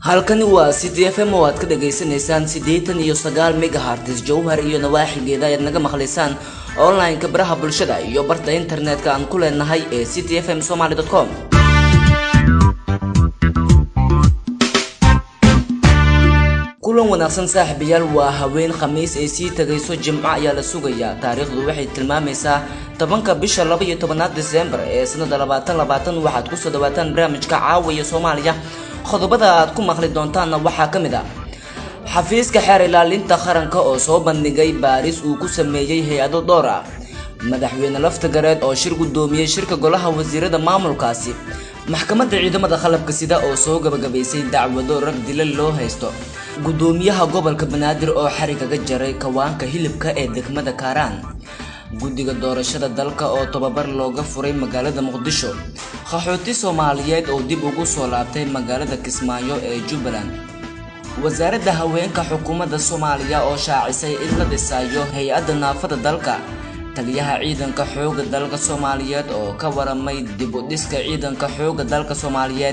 halkani waa c d f m oo aad ka dhagaysanaysaan siddeetan iyo sagaal megahartis jowhar iyo nawaaxigeeda ayaad naga maqlaysaan online-ka baraha bulshada iyo barta internetka aan ku leenahay ee c d f m somaly com kulan wanaagsan saaxiibayaal waa haween khamiis ay sii tagayso jimco ayaa la sugayaa taariikhdu waxay tilmaamaysaa tobanka bisha laba iyo tobanaad disembar ee sanada labaatan labaatan waxaad kusoo dhawaataan barnaamijka caawiya soomaaliya qodobada aad ku maqli doontaanna waxaa ka mid ah xafiiska xeer ilaalinta qaranka oo soo bandhigay baaris uu ku sameeyey hay-ado dhowr ah madaxweyne laftagareed oo shir guddoomiyey shirka golaha wasiirada maamulkaasi maxkamadda ciidamada qalabka sida oo soo gabagabaysay dacwado rag dila loo haysto guddoomiyaha gobolka banaadir oo xarigaga jaray kawaanka hilibka ee degmada kaaraan guddiga doorashada dalka oo tababar looga furay magaalada muqdisho qaxooti soomaaliyeed oo dib ugu soo laabtay magaalada kismaayo ee jubbaland wasaaradda haweenka xukuumadda soomaaliya oo shaacisay in la dhisayo hay-adda naafada dalka taliyaha ciidanka xooga dalka soomaaliyeed oo ka waramay dib u dhiska ciidanka xooga dalka soomaaliyeed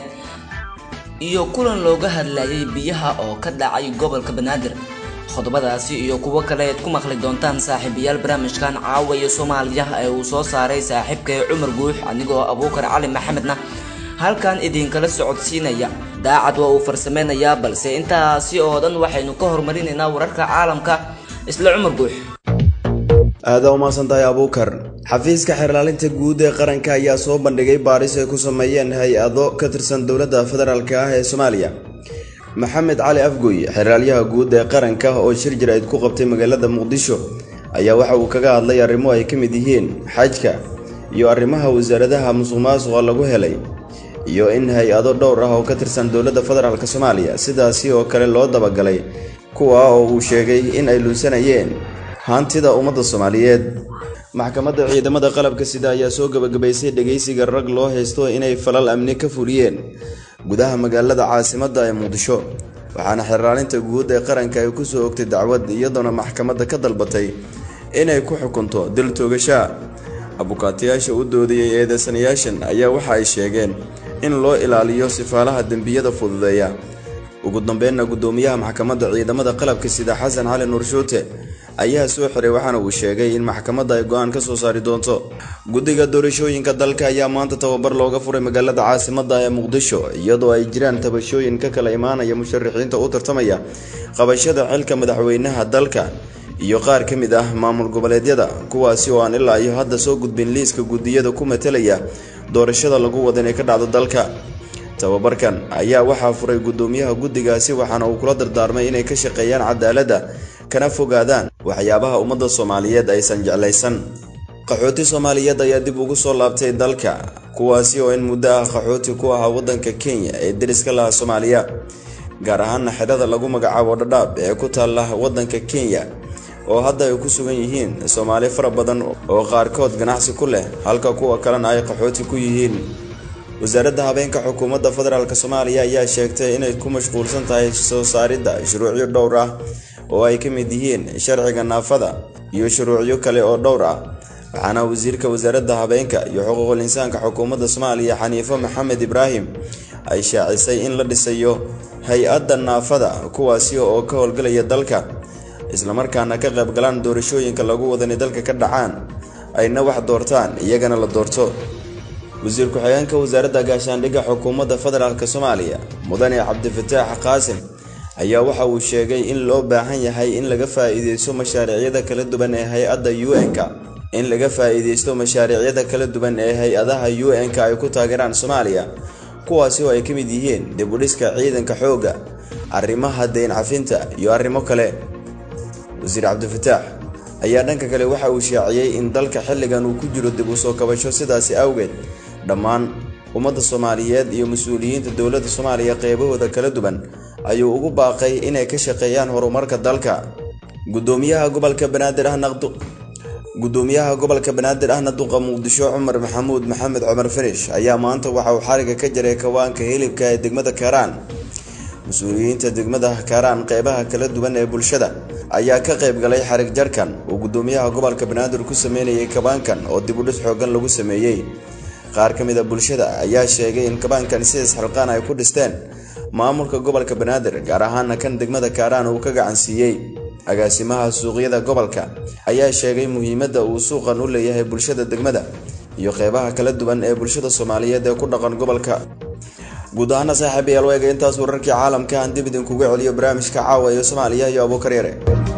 iyo kulan looga hadlayay biyaha oo ka dhacay gobolka banaadir qodobadaasi iyo kuwo kale eed ku maqli doontaan saaxiibayaal barnaamijkan caawaya soomaaliya ee uu soo saaray saaxiibkay cumar guux anigoo abuukar cali maxamedna halkan idinkala socodsiinaya daacad waa uu farsameynayaa balse intaasi oo dhan waxaynu ka horumarinaynaa wararka caalamka isla cumar guux aada umaasan tahay abuukar xafiiska xeerlaalinta guud ee qaranka ayaa soo bandhigay baaris ay ku sameeyeen hay-ado ka tirsan dowladda federaalk ah ee soomaaliya maxamed cali afgoy xeeraalyaha guud ee qaranka oo shir jir-ayd ku qabtay magaalada muqdisho ayaa waxa uu kaga hadlay arrimo ay ka mid yihiin xajka iyo arrimaha wasaaradaha musuq maasuqa lagu helay iyo in hay-ado dhowr ah oo ka tirsan dowladda federaalk soomaaliya sidaasi oo kale loo dabagalay kuwa oo uu sheegay in ay luunsanayeen hantida ummadda soomaaliyeed maxkamadda ciidamada qalabka sida ayaa soo gabagabaysay dhegaysiga rag loo haysto inay falal amni ka fuliyeen gudaha magaalada caasimadda ee muqdisho waxaana xeraalinta guud ee qaranka ay kusoo ogtay dacwad iyadoona maxkamadda ka dalbatay inay ku xukunto dil toogashaa abukaatayaasha u doodayay eedeysanayaashan ayaa waxa ay sheegeen in loo ilaaliyo sifaalaha dembiyada fududeeya ugu dambeynna guddoomiyaha maxkamadda ciidamada qalabka sida xasan cali nuurshuute ayaa soo xiray waxaana uu sheegay in maxkamadda ay go-aan ka soo saari doonto guddiga doorashooyinka dalka ayaa maanta tababar looga furay magaalada caasimadda ee muqdisho iyadoo ay jiraan tabashooyin ka kala imaanaya musharaxiinta u tartamaya qabashada xilka madaxweynaha dalka iyo qaar ka mid ah maamul goboleedyada kuwaasi oo aan ilaa iyo hadda soo gudbin liiska guddiyada ku matalaya doorashada lagu wada inay ka dhacdo dalka tababarkan ayaa waxaa furay guddoomiyaha guddigaasi waxaana uu kula dardaarmay inay ka shaqeeyaan cadaaladda kana fogaadaan waxyaabaha ummadda soomaaliyeed aysan jeclaysan qaxooti soomaaliyeed ayaa dib ugu soo laabtay dalka kuwaasi oo in muddo ah qaxooti ku ahaa waddanka kenya ee deriska laha soomaaliya gaar ahaana xidhada lagu magacaabo dhadhaab ee ku taalla waddanka kenya oo hadda ay ku sugan yihiin soomaali fara badan oo qaarkood ganacsi ku leh halka kuwa kalena ay qaxooti ku yihiin wasaaradda habeenka xukuumadda federaalk soomaaliya ayaa sheegtay inay ku mashquulsan tahay soo saaridda shuruucyo dhowr ah oo ay ka mid yihiin sharciga naafada iyo shuruucyo kale oo dhowr ah waxaana wasiirka wasaaradda habeenka iyo xuquuqul insaanka xukuumadda soomaaliya xaniifo maxamed ibraahim ay shaacisay in la dhisayo hay-adda naafada kuwaasi oo ka howlgalaya dalka islamarkaana ka qaybgalaan doorashooyinka lagu wada inay dalka ka dhacaan ayna wax doortaan iyagana la doorto wasiir ku-xigeenka wasaaradda gaashaandhigga xukuumadda federaalk soomaaliya mudane cabdifataax qaasim ayaa waxa uu sheegay in loo baahan yahay in laga faa-iideysto mashaariicyada kala duwan ee hay-adda u n-ka in laga faa-iideysto mashaariicyada kala duwan ee hay-adaha u n-ka ay ku taageeraan soomaaliya kuwaasi oo ay ka mid yihiin dib u dhiska ciidanka xoogga arrimaha deyn cafinta iyo arrimo kale wasiir cabdifataax ayaa dhanka kale waxa uu shaaciyey in dalka xilligan uu ku jiro dib u soo kabasho sidaasi awgeed dhammaan ummadda soomaaliyeed iyo mas-uuliyiinta dowladda soomaaliya qeybahooda kala duwan ayuu ugu baaqay inay ka shaqeeyaan horumarka dalka gudoomiyaha gobolka banaadir ahna gudoomiyaha gobolka banaadir ahna duqa muqdisho cumar maxamuud maxamed cumar finish ayaa maanta waxa uu xariga ka jaray kawaanka hilibka ee degmada kaaraan mas-uuliyiinta degmada kaaraan qeybaha kala duwan ee bulshada ayaa ka qayb galay xarig jarkan uu gudoomiyaha gobolka banaadir ku sameynayay kabaankan oo dib u dhis xoogan lagu sameeyey qaar ka mid a bulshada ayaa sheegay in kabaankan sidaas xilqaan ay ku dhisteen maamulka gobolka banaadir gaar ahaana kan degmada kaaraan uu ka gacan siiyey agaasimaha suuqyada gobolka ayaa sheegay muhiimadda uu suuqan u leeyahay bulshada degmada iyo qeybaha kala duwan ee bulshada soomaaliyeed ee ku dhaqan gobolka guud ahaana saaxiib ayaal eega intaas wararkii caalamka aan dib idinkuga celiyo barnaamijka caawa ee soomaaliya iyo abuukar yare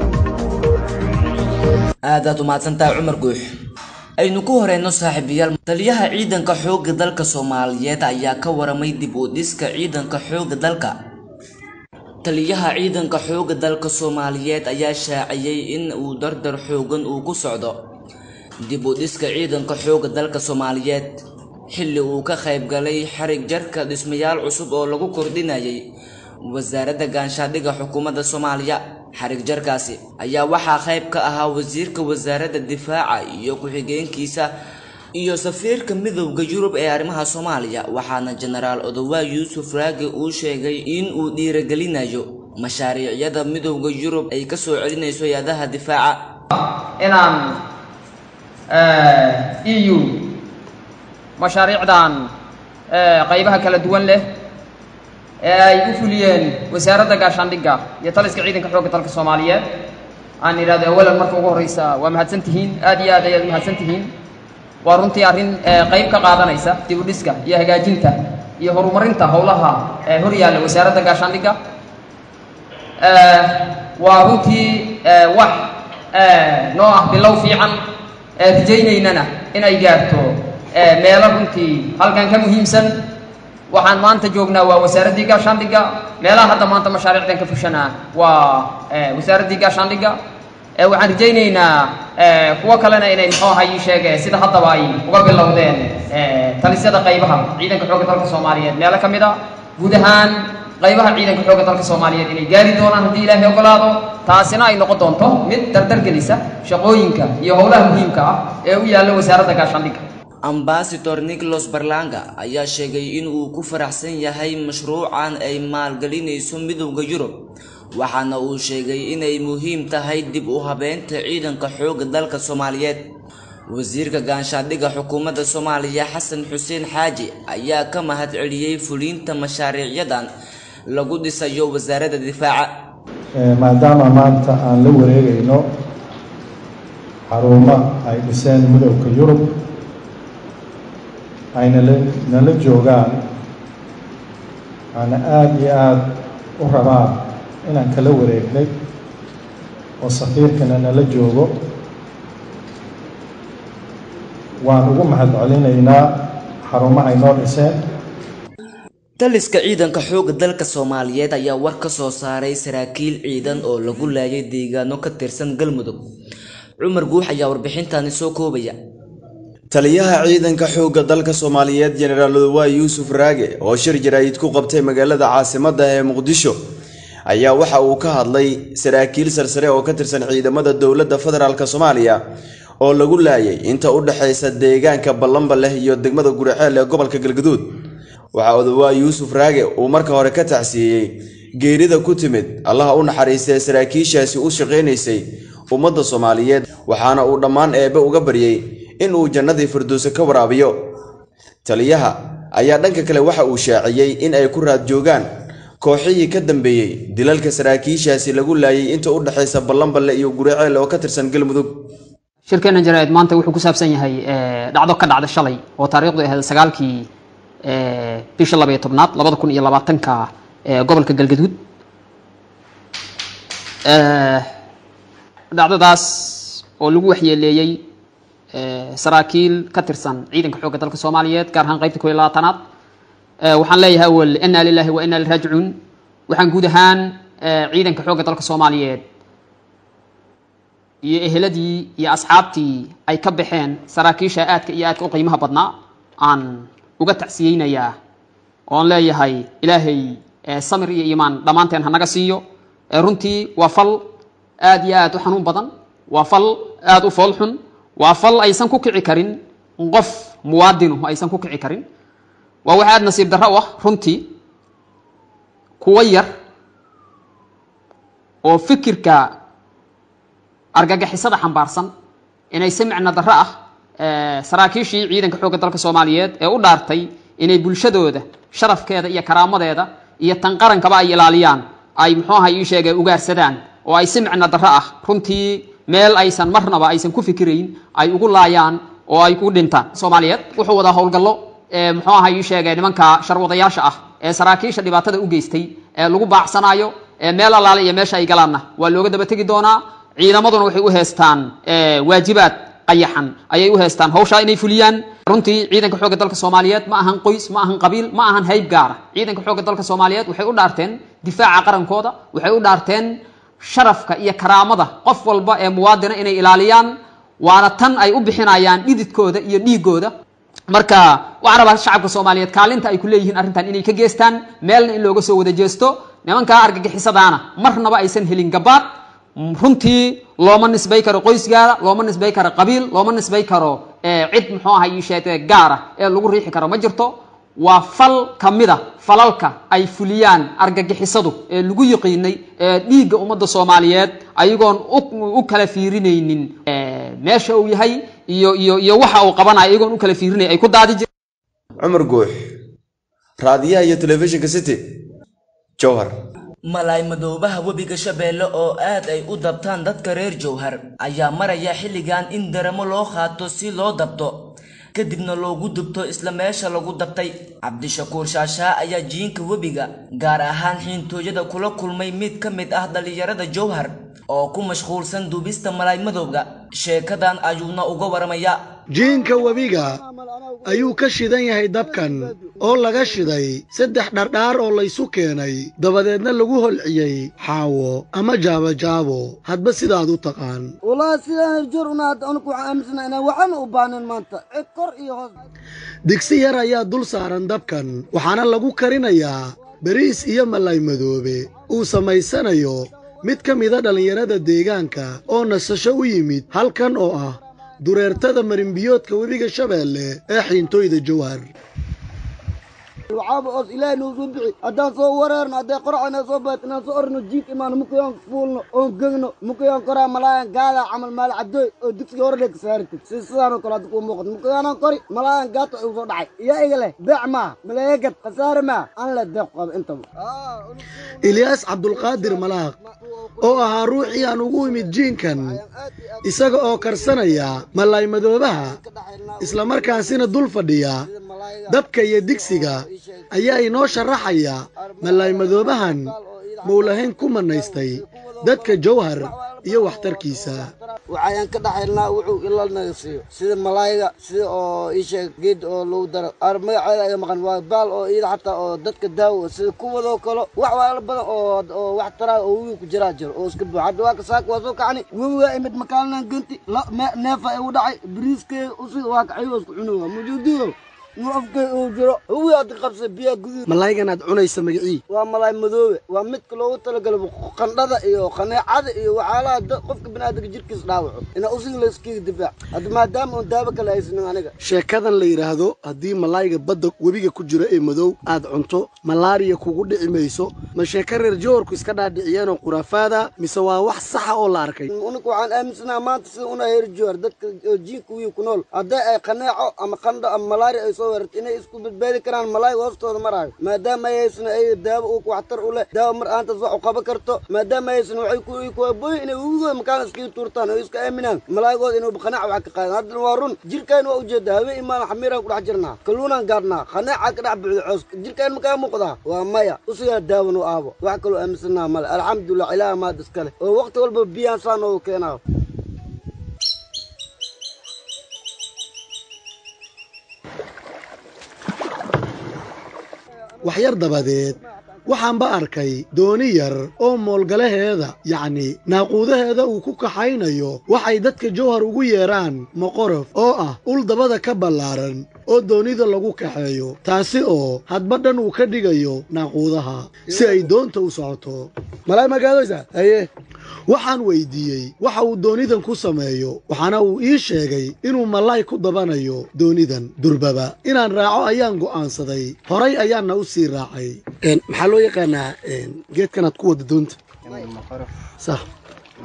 aadaad umahadsantahay cumar guux aynu ku horeyno saaxiibayaal taliyaha ciidanka xoogga dalka soomaaliyeed ayaa ka waramay dib u dhiska ciidanka xoogga dalka taliyaha ciidanka xoogga dalka soomaaliyeed ayaa shaaciyey in uu dardar xoogan uu ku socdo dib u dhiska ciidanka xoogga dalka soomaaliyeed xilli uu ka qayb galay xarig jarka dhismayaal cusub oo lagu kordhinayay wasaaradda gaanshaadhiga xukuumadda soomaaliya xarig jarkaasi ayaa waxaa qayb ka ahaa wasiirka wasaaradda difaaca iyo ku-xigeenkiisa iyo safiirka midowda yurub ee arrimaha soomaaliya waxaana jenaraal odowaa yuusuf raage uu sheegay in uu dhiiragelinayo mashaariicyada midowda yurub ay ka soo celinayso hay-adaha difaaca inaan e u mashaariicdan qaybaha kala duwan leh ee ay u fuliyeen wasaaradda gaashaandhigga iyo taliska ciidanka xoogga dalka soomaaliyeed aan idhahdo awalan marka ugu horreysa waa mahadsan tihiin aad iyo aad ayaad mahadsan tihiin waa runtii arrin qayb ka qaadanaysa dib u dhiska iyo hagaajinta iyo horumarinta howlaha hor yaalla wasaaradda gaashaandhigga waa runtii wax noo ah bilow fiican rajaynaynana inay gaarto meelo runtii halkan ka muhiimsan waxaan maanta joognaa waa wasaaraddii gaashaandhigga meelaha hadda maanta mashaariicdan ka fushanaa waa wasaaraddii gaashaandhigga waxaan rajaynaynaa kuwo kalena inay muxuu aha ii sheege sida haddaba ay uga bilowdeen talisyada qaybaha ciidanka xoogga dalka soomaaliyeed meelo ka mid a guud ahaan qaybaha ciidanka xoogga dalka soomaaliyeed inay gaari doonaan haddii ilaahay ogolaado taasina ay noqon doonto mid dardargelisa shaqooyinka iyo howlaha muhiimka ah ee u yaalla wasaaradda gaashaandhigga ambasador nicholas barlanga ayaa sheegay in uu ku faraxsan yahay mashruucan ay maalgelinayso midowda yurub waxaana uu sheegay inay muhiim tahay dib u habeynta ciidanka xoogga dalka soomaaliyeed wasiirka gaanshaadhiga xukuumadda soomaaliya xasan xuseen xaaji ayaa ka mahad celiyey fuliinta mashaariicyadan lagu dhisayo wasaaradda difaaca maadaama maanta aan la wareegayno xarumo ay dhiseen midowda yurub ayna nala joogaan aana aada iyo aada u rabaan inaan kala wareegnay oo safiirkana nala joogo waan ugu mahad celinaynaa xarumahay noo dhiseen taliska ciidanka xoogga dalka soomaaliyeed ayaa war ka soo saaray saraakiil ciidan oo lagu laayay deegaano ka tirsan galmudug cumar guux ayaa warbixintani soo koobaya taliyaha ciidanka xoogga dalka soomaaliyeed jenaraal odowaa yuusuf raage oo shir jaraa'id ku qabtay magaalada caasimadda ee muqdisho ayaa waxa uu ka hadlay saraakiil sarsare oo ka tirsan ciidamada dowladda federaalk soomaaliya oo lagu laayay inta u dhexaysa deegaanka ballanba leh iyo degmada guriceel ee gobolka galgaduud waxaa odowaa yuusuf raage uu marka hore ka tacsiiyey geerida ku timid allaha u naxariistay saraakiishaasi u shaqaynaysay ummadda soomaaliyeed waxaana uu dhammaan eebbe uga baryey in uu jannadii firdowse ka waraabiyo taliyaha ayaa dhanka kale waxa uu shaaciyey in ay ku raad joogaan kooxihii ka dambeeyey dilalka saraakiishaasi lagu laayay inta u dhexaysa ballanballe iyo guriceel oo ka tirsan galmudug shirkeenna jaraa'id maanta wuxuu ku saabsan yahay dhacdo ka dhacda shalay oo taariikhdu ahayd sagaalkii bisha labaiyo tobnaad labada kun iyo labaatanka gobolka galgaduud dhacdadaas oo lagu waxyeeleeyey saraakiil ka tirsan ciidanka xoogga dalka soomaaliyeed gaar ahaan qaybta koo iyo labaatanaad waxaan leeyahay awal inaa lilahi wa inaa liraajicuun waxaan guud ahaan ciidanka xoogga dalka soomaaliyeed iyo eheladii iyo asxaabtii ay ka baxeen saraakiisha aadka iyo aadka u qiimaha badnaa aan uga tacsiyeynayaa oon leeyahay ilaahay samir iyo iimaan dhammaanteen hanaga siiyo runtii waa fal aad iyo aad u xanuun badan waa fal aada u foolxun waa fal aysan ku kici karin qof muwaadinu aysan ku kici karin waa wax aada nasiib darro u ah runtii kuwo yar oo fikirka argagixisada xambaarsan inay si micno darro ah saraakiishii ciidanka xoogga dalka soomaaliyeed ee u dhaartay inay bulshadooda sharafkeeda iyo karaamadeeda iyo tan qarankaba ay ilaaliyaan ay muxuu ahay ii sheegay ugaarsadaan oo ay si micno darro ah runtii meel aysan marnaba aysan ku fikirayn ay ugu laayaan oo ay ku dhintaan soomaaliyeed wuxuu wadaa howlgallo muxuu ahay ii sheegay nimanka sharwadayaasha ah ee saraakiisha dhibaatada u geystay ee lagu baacsanaayo meel allaale iyo meesha ay galaanna waa looga daba tegi doonaa ciidamaduna waxay u heestaan waajibaad qayaxan ayay u heestaan hawshaa inay fuliyaan runtii ciidanka xoogga dalka soomaaliyeed ma ahan qoys ma ahan qabiil ma ahan hayb gaara ciidanka xoogga dalka soomaaliyeed waxay u dhaarteen difaaca qarankooda waxay u dhaarteen sharafka iyo karaamada qof walba ee muwaadina inay ilaaliyaan waana tan ay u bixinayaan dhididkooda iyo dhiigooda marka waxaan rabaa shacabka soomaaliyeed kaalinta ay ku leeyihiin arrintan inay ka geestaan meelna in looga soo wada jeesto nimankaa argagixisadaana marnaba aysan helin gabaad runtii looma nisbay karo qoysgaada looma nisbay karo qabiil looma nisbay karo cid muxuu aha ii sheege gaara ee lagu riixi karo ma jirto waa fal ka mid a falalka ay fuliyaan argagixisadu ee lagu yiqiinay ee dhiigga ummadda soomaaliyeed ayagoon u kala fiirinaynin meesha uu yahay iyo iyo iyo waxa uu qabanayo ayagoon u kala fiirinay ay ku daadi jir cumar guux raadiyaha iyo telefishinka city jowhar malaay madoobaha webiga shabeelle oo aad ay u dabtaan dadka reer jowhar ayaa maraya xilligan in daramo loo qaato si loo dabto kadibna loogu dubto isla meesha lagu dabtay cabdishakuur shaashaa ayaa jiinka webiga gaar ahaan xiintooyada kula kulmay mid ka mid ah dhallinyarada jowhar oo ku mashquulsan dubista malaay madowga sheekadan ayuuna uga waramaya jiinka webiga ayuu ka shidan yahay dabkan oo laga shiday saddex dhardhaar oo laysu keenay dabadeedna lagu holciyey xaawo ama jaabojaabo hadba sidaad u taqaan digsi yar ayaa dul saaran dabkan waxaana lagu karinayaa bariis iyo malay madoobe uu samaysanayo mid ka mida dhallinyarada deegaanka oo nasasho u yimid halkan oo ah dureertada marinbiyoodka webiga shabeelle ee xiintooyda jowhar waxaaba oos ilaahay noo soo bixi haddaan soo wareerno hadday qoracana soo baat inaan soo orno jiid imaano mukayaan fuulno oon gegno mukayaan koraa malaayan gaada camal maal cabdooy oo digsiga hore dheg saaratid si sidaanoo kale hadda kuu muuqato mukayaanan kori malaayan gaata igu soo dhacay iyaa iga leh beec maa maleegad khasaare maa an le deeq qaba intaba ilyaas cabdulqaadir malaaq oo ahaa ruuxii aan ugu imid jiinkan isaga oo karsanaya malaay madoobaha islamarkaasina dul fadhiya dabka iyo digsiga ayaa inoo sharaxaya malaay madoobahan mowlahayn ku manaystay dadka jowhar iyo waxtarkiisa waxayaan ka dhaxaynaa wuxuu ilanaga siiyo sida malaayga sida oo iisheeg geed oo lagu daro ar magaceeda aga maqan waa baal oo iyada xataa oo dadka daawo sida kuwadoo kale wax waala badan oo oo wax taraa oo wiil ku jiraa jiro oo iska buux hadda waa ka saaka waa soo kacni webigaa imid makaalinan genti neefa igu dhacay bariiskeega usid waa kacay waa isku cunuga mujuudiyo malaaygan aad cunaysa magacii waa malaay madoobe waa midka loogu talagalay qandhada iyo qaneecada iyo waxyaalaha qofka biniaadamka jirkiisa dhaawaco inaa usiga layskiga difaac hadda maadaama oon daawo kale haysanin aniga sheekadan la yidhaahdo haddii malaayga badda webiga ku jiro ee madow aad cunto malaariya kugu dhici mayso ma sheeka reer joorku iska dhaadhiciyeenoo khuraafaada mise waa wax saxa oo la arkay unika waxaan aaminsanaha maanta sida una heer joor dadka oo jiinka wiil ku nool hadday ay qaneeco ama qandho ama malaari ay soo weerarto inay isku badbaadi karaan malaayga hoostooda maraayo maadaama ay haysan ay daawo uu waxtar u leh daawo mar aantaas wax u qaban karto maadaama haysan waxay ku kuabooy inay webigooda makaan iskaga tuurtaan oo iska aaminaan malaayigooda inuu qanaac wax ka qaadan haddana waa run jirkaan waa ujeeda habeen imaan xamiiraan ku dhex jirnaa kalluunaan gaadhnaa qanaaca ka dhex buuxda cooska jirkaan makaa muuqdaa waa maya usigaa daawan u aabo wax kaloo aaminsanaha male alxamdulilah ilaaha maad iskale oo waqti walba biyaan saa noogu keenaayo waxyar dabadeed waxaanba arkay dooni yar oo moolgalaheeda yacni naaquudaheeda uu ku kaxaynayo waxay dadka jowhar ugu yeedhaan moqorof oo ah ul dabada ka ballaaran oo doonida lagu kaxeeyo taasi oo hadba dhan uu ka dhigayo naaquudaha si ay doonta u socoto malaay magaadoysa haye waxaan weydiiyey waxa uu doonidan ku sameeyo waxaana uu ii sheegay inuu malaay ku dabanayo doonidan durbaba inaan raaco ayaan go'aansaday horay ayaanna u sii raacay maxaa loo yaqaanaa geedkanaad ku wada doonta sax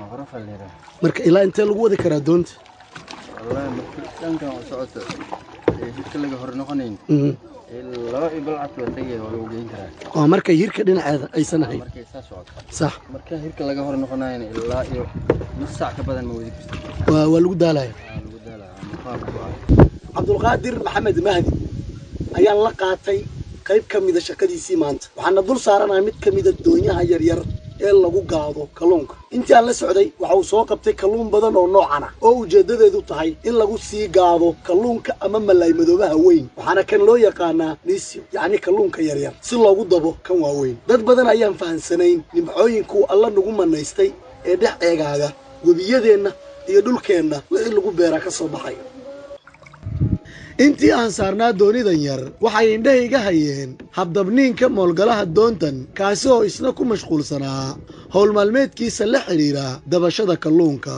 marka ilaa intee lagu wadi karaa doonta hirka laga hor noqonayn Mhm. laba iyo balcad waa tagay waa lagu geyn karaa waa marka hirka dhinaceeda aysan ahayn markay saa socoto sax marka hirka laga hor noqonayna ilaa iyo nus saac ka badan ma wadi kartid waa waa lagu daalaya Waa lagu daalaa maqaar ku ah cabdulqaadir maxamed mahdi ayaan la qaatay qayb ka mida shaqadiisii maanta waxaana dul saaranahay mid ka mida doonyaha yaryar ee lagu gaado kalluunka intii aan la socday waxa uu soo qabtay kalluun badan oo noocan ah oo ujeeddadeedu tahay in lagu sii gaado kalluunka ama malaay madoobaha weyn waxaana kan loo yaqaanaa nisio yacni kalluunka yaryar si loogu dabo kan waaweyn dad badan ayaan fahansanayn nimcooyinkuu alla nagu manaystay ee dhex eegaaga webiyadeenna iyo dhulkeenna wixii lagu beera ka soo baxay intii aan saarnaa doonidan yar waxay indhahayga hayeen habdabniinka moolgalaha doontan kaasi oo isna ku mashquulsanaa howl maalmeedkiisa la xidhiira dabashada kalluunka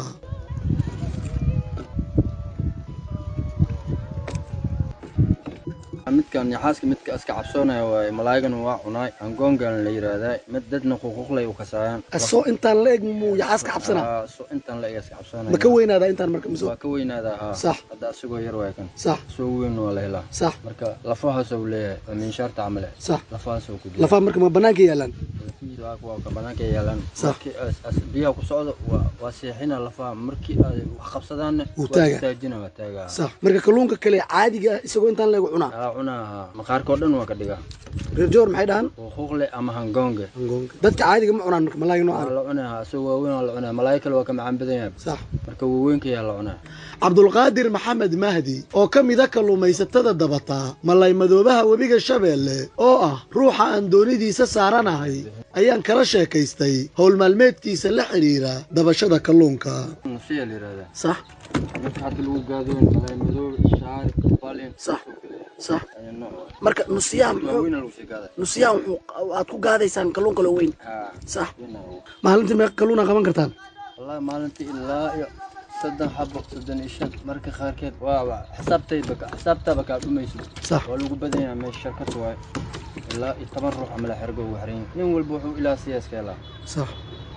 midkan yaxaaska midka iska cabsoonaya waaye malaayigana waa cunaay angoongan la yidhaahdaa mid dadna ququuqlay u kasaayaan asoo intaan la eg muu yaxaas ka cabsanaa Aa, so intaan la ega iska cabsoonaya ma ka weynaadaa intaan marka miso waa ka weynaadaa haa Sax. hadda asagoo yar waay kan sax soo weyn waa la helaa sax marka lafahaas uu leeyahay waa miinshaarta camale sax lafahaas uu ku jira lafaa marka ma bannaanka yaalaan lafihiisa waa kuwa ka banaanka yaalaan Sax. markii as- as biyaha ku socdo waa waa seexina lafaha markii ay wax qabsadaanna Wuu waa taagaa. istaajina waa taagaa sax marka kalluunka kale caadiga ah isagoo intaan la eg cunaa aa cunaa haa maqaarkoo dhan waa ka dhigaa reer joor maxay dhahaan ququuqle ama hangoonge dadka caadiga ma cunaan marka malaaga waa noocan la cunaa haa isagoo waaweyn waa la cunaa malaayo kale waa ka macaan badan yahay sax marka waaweynka yaa la cunaa cabdulqaadir maxamed mahdi oo ka mida kalluumaysatada dabataa malay madoobaha webiga shabeelle oo ah ruuxa aan doonidiisa saaranahay ayaan kala sheekaystay howl maalmeedkiisa la xidhiira dabashada kalluunka nusiya la yidhahdaa sax marka hadda lagu gaadoon malaay madoob shaari balin Sax. sax ayaa nooc marka nusiyaha muxuu waaweyn lagu sii gaaday nusiyaha wuxuu aad ku gaadaysaan kalluun kaloo weyn haa sax weyn aa maalintii meeqa kalluuna qaban kartaan والله maalintii ilaa iyo soddon xabo soddon iyo shan marka qaarkeed waa waa xisaabtayba ka xisaabtaaba kaa dhumayso sax waa lagu badan yahay meesha shirkad waaye ilaa iyo toban ruux ama la xergo ugu xiran yahay nin walba wuxuu ilaa siyaaska helaa sax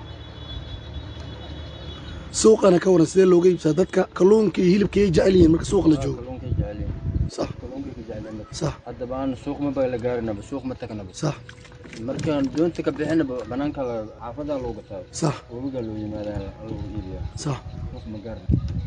suuqana ka waran sidee looga iibsaa dadka kalluunka iyo hilibka ay jecel yihiin marka suuq la joogo kalluunkay jecel yihiin sax kalluunkay ka jecel yihiin sax haddaba aan suuq ma ba la gaarinaba suuq ma tagnaba sax markaan doonta ka bixinaba banaanka la xaafadaa loo gataa sax webigaa loo yimaadaa lagu iibiyaa sax suuq ma gaarin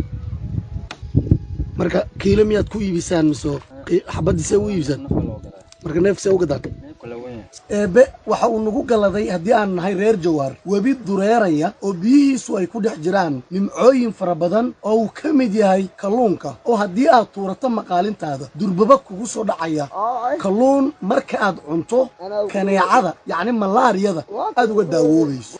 marka kiilo miyaad ku iibisaan mise qi- xabadiisee u iibisaan nafa loo gadaa marka neefsee u gadaan neefka la weyn eebbe waxa uu nagu galladay haddii aan nahay reer jawaar webi dureeraya oo biyihiisu ay ku dhex jiraan nimcooyin fara badan oo uu ka mid yahay kalluunka oo haddii aad tuurato maqaalintaada durbaba kugu soo dhacaya kalluun marka aad cunto kaneecada yacni malaariyada aad uga daawoobayso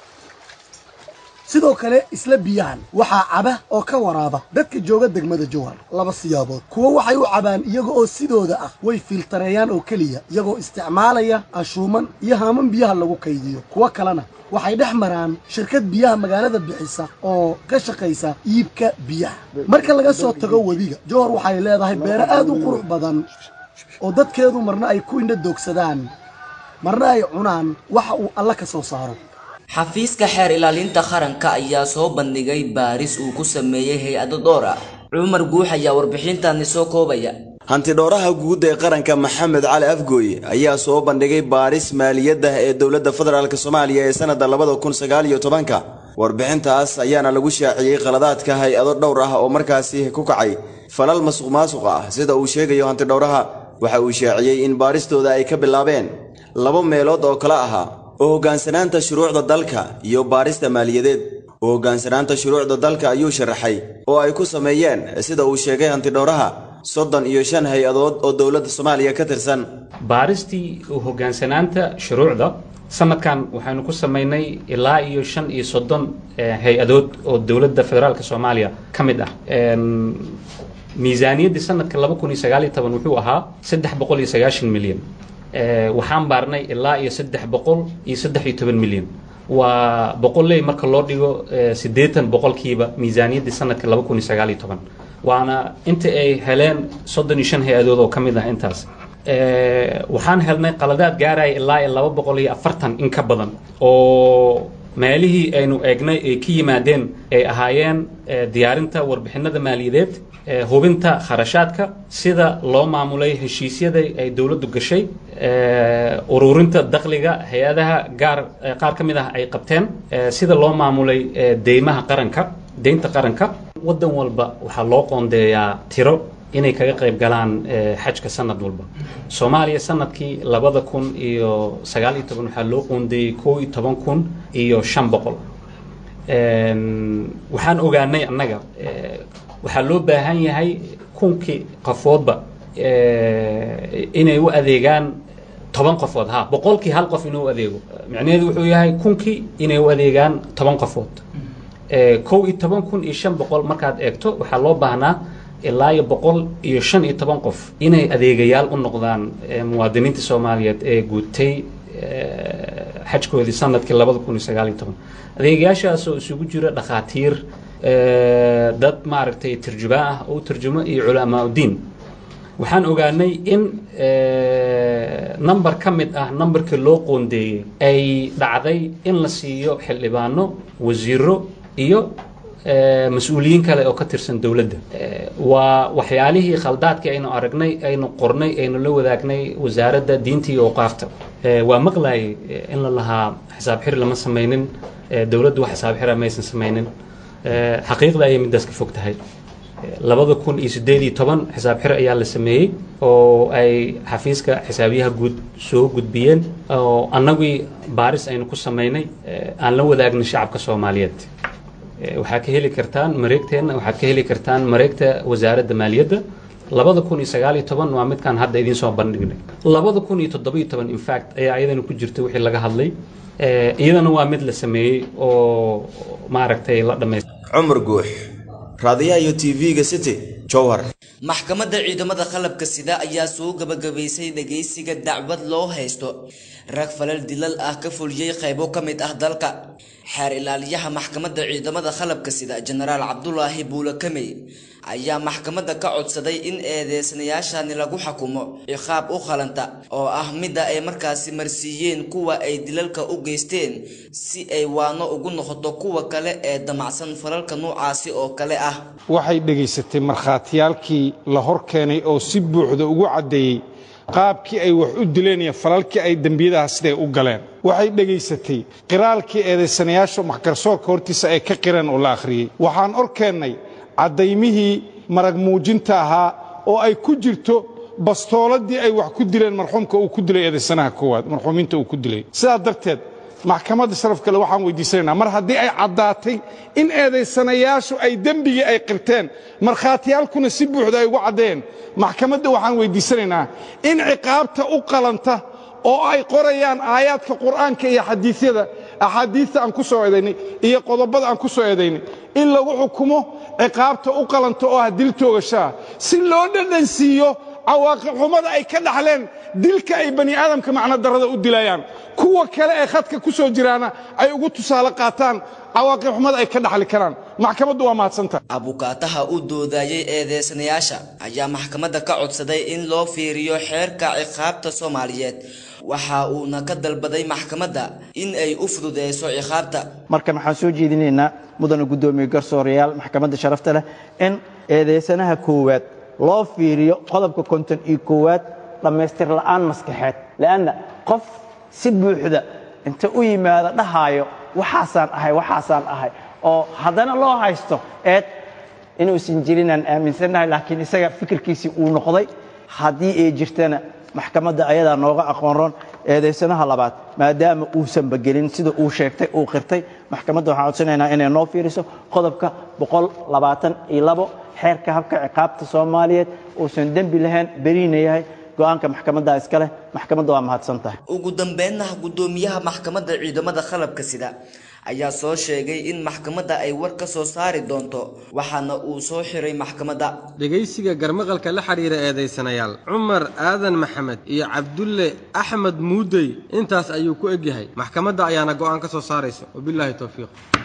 sidoo kale isla biyahan waxaa caba oo ka waraaba dadka jooga degmada jawhar laba siyaabood kuwo waxay u cabaan iyaga oo sidooda ah way filtareeyaan oo keliya iyagoo isticmaalaya ashuuman iyo haaman biyaha lagu kaydiyo kuwo kalena waxay dhex maraan shirkad biyaha magaalada bixisa oo ka shaqaysa iibka biyaha marka laga soo tago webiga jawhar waxay leedahay beero aad u qurux badan oo dadkeedu marna ay ku indho doogsadaan marna ay cunaan waxa uu alla ka soo saaro xafiiska xeer ilaalinta qaranka ayaa soo bandhigay baaris uu ku sameeyey hay-ado dhowr ah cumar guux ayaa warbixintaani soo koobaya hantidhooraha guud ee qaranka maxamed cali afgooye ayaa soo bandhigay baaris maaliyadda ee dowladda federaalk soomaaliya ee sannadda labada kun sagaal iyo tobanka warbixintaas ayaana lagu shaaciyey qaladaadka hay-ado dhowr ah oo markaasi ku kacay falal masuq maasuq ah sida uu sheegayo hantidhowraha waxa uu shaaciyey in baaristooda ay ka bilaabeen laba meelood oo kala ahaa oo hoggaansanaanta shuruucda dalka iyo baarista maaliyadeed oo hoggaansanaanta shuruucda dalka ayuu sharaxay oo ay ku sameeyeen sida uu sheegay hantidhowraha soddon iyo shan hay-adood oo dowladda soomaaliya ka tirsan baaristii hoggaansanaanta shuruucda sanadkan waxaynu ku samaynay ilaa iyo shan iyo soddon eh, hay-adood oo dowladda federaalka soomaaliya ka mid ah Em, miisaaniyaddii sanadka laba kun iyo sagaal iyo toban wuxuu ahaa saddex boqol iyo sagaashan milyan Eh, waxaan baarnay ilaa iyo saddex boqol iyo saddex iyo toban milyan waa boqolley marka loo dhigo eh, siddeetan boqolkiiba miisaaniyaddii sanadka laba kun iyo sagaal iyo toban waana inta ay heleen soddon iyo shan hay-adood oo ka mid ah intaas Eh, waxaan helnay qaladaad gaaraya ilaa iyo laba boqol iyo afartan in ka badan oo meelihii aynu eegnay ay ka yimaadeen ay ahaayeen diyaarinta warbixinada maaliyadeed hubinta kharashaadka sida loo maamulay heshiisyada ay dowladdu gashay ururinta dakhliga hay-adaha gaar qaar ka mid ah ay qabteen sida loo maamulay deymaha qaranka deynta qaranka waddan walba waxaa loo qoondeeyaa tiro inay kaga qayb galaan xajka sanad walba soomaaliya sanadkii labada kun iyo sagaal iyo toban waxaa loo qoondeeyey kow iyo toban kun iyo shan boqol waxaan ogaanay annaga waxaa loo baahan yahay kunkii qofoodba inay u adeegaan toban qofood ha boqolkii hal qof inuu adeego micnaheedu wuxuu yahay kunkii inay u adeegaan toban qofood kow iyo toban kun iyo shan boqol markaad eegto waxaa loo baahnaa ilaa iyo boqol iyo shan iyo toban qof inay adeegayaal u noqdaan muwaadiniinta soomaaliyeed ee guutay xajkoodii sanadkii labada kun iyo sagaal iyo toban adeegayaashaasoo isugu jira dhakhaatiir dad maaragtay tarjubaa ah oo u tarjumo iyo culamaa udiin waxaan ogaanay in number ka mid ah numberkii loo qoondeeyey ay dhacday in la siiyo xildhibaano wasiiro iyo mas-uuliyiin kale oo ka tirsan dowladda waa waxyaalihii khaldaadkii aynu aragnay aynu qornay aynu la wadaagnay wasaaradda diinta iyo awqaafta waa maqlayay in la lahaa xisaab xir lama samaynin dowladdu wax xisaab xira maysan samaynin xaqiiqda ayay middaas ka fog tahay labada kun iyo siddeed iyo toban xisaab xir ayaa la sameeyey oo ay xafiiska xisaabiyaha guud soo gudbiyeen oo annagii baaris aynu ku samaynay aan la wadaagnay shacabka soomaaliyeed waxaa ka heli kartaan mareegteenna waxaad ka heli kartaan mareegta wasaaradda maaliyadda labada kun iyo sagaal iyo toban waa midkaan hadda idiin soo bandhignay labada kun iyo toddobiyo toban infact ayaa iyadana ku jirta wixii laga hadlay iyadana waa mid la sameeyey oo maaragtay la dhammaystay cumar guux raadiyaha iyo tv-ga city jowhar maxkamadda ciidamada qalabka sida ayaa soo gabagabaysay dhageysiga dacwad loo haysto rag falal dilal ah ka fuliyey qaybo ka mid ah dalka xeer ilaaliyaha maxkamadda ciidamada qalabka sida jenaraal cabdulaahi buule kamey ayaa maxkamadda ka codsaday in eedeysanayaashani lagu xukumo ciqaab u qalanta oo ah midda ay markaasi marsiiyeen kuwa ay dilalka u geysteen si ay waano ugu noqoto kuwa kale ee damacsan falalka noocaasi oo kale ah waxay dhegaysatay markhaatiyaalkii la hor keenay oo si buuxda ugu caddeeyey qaabkii ay wax u dileen iyo falalkii ay dembiyadaha siday u galeen waxay dhegaysatay qiraalkii eedaysanayaasha maxgarsoorka hortiisa ay ka qireen oo la akhriyey waxaan or keennay caddaymihii marag muujinta ahaa oo ay ku jirto bastooladii ay wax ku dileen marxuumka uu ku dilay eedaysanaha koowaad marxuumiinta uu ku dilay sidaa darteed maxkamadda sharaf kale waxaan weydiisanaynaa mar haddii ay caddaatay in eedaysanayaashu ay dembigii ay qirteen markhaatiyaalkuna si buuxda ay ugu caddeeyeen maxkamadda waxaan weydiisanaynaa in ciqaabta u qalanta oo ay qorayaan aayaadka qur'aanka iyo xadiisyada axaadiista aan ku soo eedaynay iyo qodobada aan ku soo eedaynay in lagu xukumo ciqaabta u qalanta oo ah dil toogashaa si loo dhadhansiiyo cawaaqib xumada ay ka dhaxleen dilka ay bani aadamka macno darrada u dilayaan kuwa kale ee khadka ku soo jiraana ay ugu tusaale qaataan cawaaqib xumada ay ka dhaxli karaan maxkamaddu waa mahadsantahay abukaataha u doodayay eedeysanayaasha ayaa maxkamadda ka codsaday in loo fiiriyo xeerka ciqaabta soomaaliyeed waxa uuna ka dalbaday maxkamadda in ay u fududeyso ciqaabta markan waxaan soo jeedinaynaa mudana guddoomiye garsoorayaal maxkamadda sharafta leh in eedeysanaha koowaad loo fiiriyo qodobka konton iyo koowaad dhammaystir la'aan maskaxeed le'anna qof si buuxda inta u yimaada dhahaayo waxaasaan ahay waxaasaan ahay oo haddana loo haysto eed inuusan jirinaan aaminsannahay laakiin isaga fikirkiisii uu noqday haddii ay jirtana maxkamadda ayadaa nooga aqoonroon eedaysanaha labaad maadaama uusanba gelin sida uu sheegtay uu qirtay maxkamadda waxaan codsanaynaa inay noo fiiriso qodobka boqol labaatan iyo labo xeerka habka ciqaabta soomaaliyeed uusan dembi lahayn beriina yahay go-aanka maxkamadda iska leh maxkamadda waa mahadsan tahay ugu dambeynna guddoomiyaha maxkamadda ciidamada qalabka sida ayaa soo sheegay in maxkamadda ay war ka soo saari doonto waxaana uu soo xiray maxkamadda dhegaysiga garmaqalka la xidhiira eedaysanayaal cumar aadan maxamed iyo cabdulle axmed muudey intaas ayuu ku egyahay maxkamadda ayaana go'aan ka soo saaraysa wabilaahi towfiiq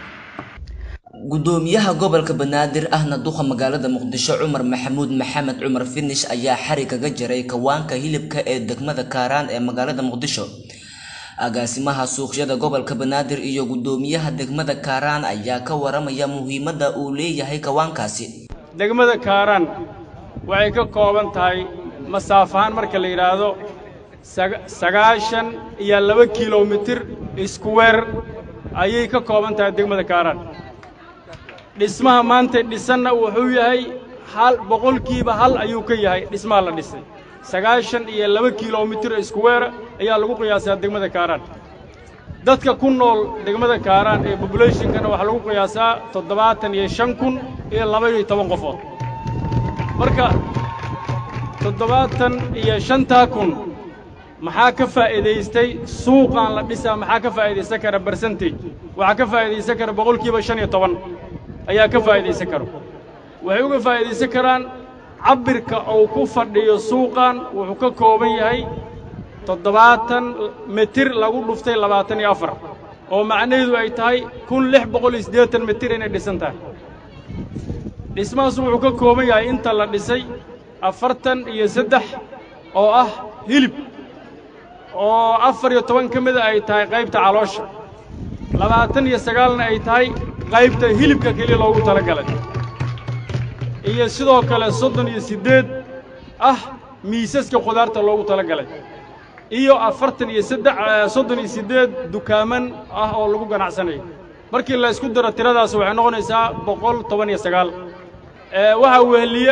gudoomiyaha gobolka banaadir ahna duqa magaalada muqdisho cumar maxamuud maxamed cumar finish ayaa xari kaga jaray kawaanka hilibka ee degmada kaaraan ee magaalada muqdisho agaasimaha suuqyada gobolka banaadir iyo guddoomiyaha degmada kaaraan ayaa ka waramaya muhiimadda uu leeyahay kawaankaasi degmada kaaraan waxay ka kooban tahay masaafahaan marka la yidhaahdo sagaashan iyo laba kilomitir iskuweer ayay ka kooban tahay degmada kaaraan dhismaha maanta dhisanna wuxuu yahay hal boqolkiiba hal ayuu ka yahay dhismaha la dhisay sagaashan iyo laba kilomitir iskuweera ayaa lagu qiyaasaa degmada kaaraan dadka ku nool degmada kaaraan ee bobulationkana waxaa lagu qiyaasaa toddobaatan iyo shan kun iyo laba iyo toban qofood marka toddobaatan iyo shantaa kun maxaa ka faa'iidaystay suuqaan la dhisaa maxaa ka faa'iidaysan kara bersentage waxaa ka faa'iidaysan kara boqolkiiba shan iyo toban ayaa ka faa'iidaysan karo waxay uga faa'iidaysan karaan cabbirka uu ku fadhiyo suuqan wuxuu ka kooban yahay toddobaatan mitir lagu dhuftay labaatan iyo afar oo macnaheedu ay tahay kun lix boqol iyo siddeetan mitir inay dhisan tahay dhismahaas wuxuu ka kooban yahay inta la dhisay afartan iyo saddex oo ah hilib oo afar iyo toban ka mida ay tahay qaybta caloosha labaatan iyo sagaalna ay tahay qaybta hilibka keliya loogu tala galay iyo sidoo kale soddon iyo siddeed ah miisaska khudaarta loogu tala galay iyo afartan iyo saddex soddon iyo siddeed dukaaman ah oo lagu ganacsanayo markii la isku daro tiradaas waxay noqonaysaa boqol toban iyo sagaal waxaa weheliye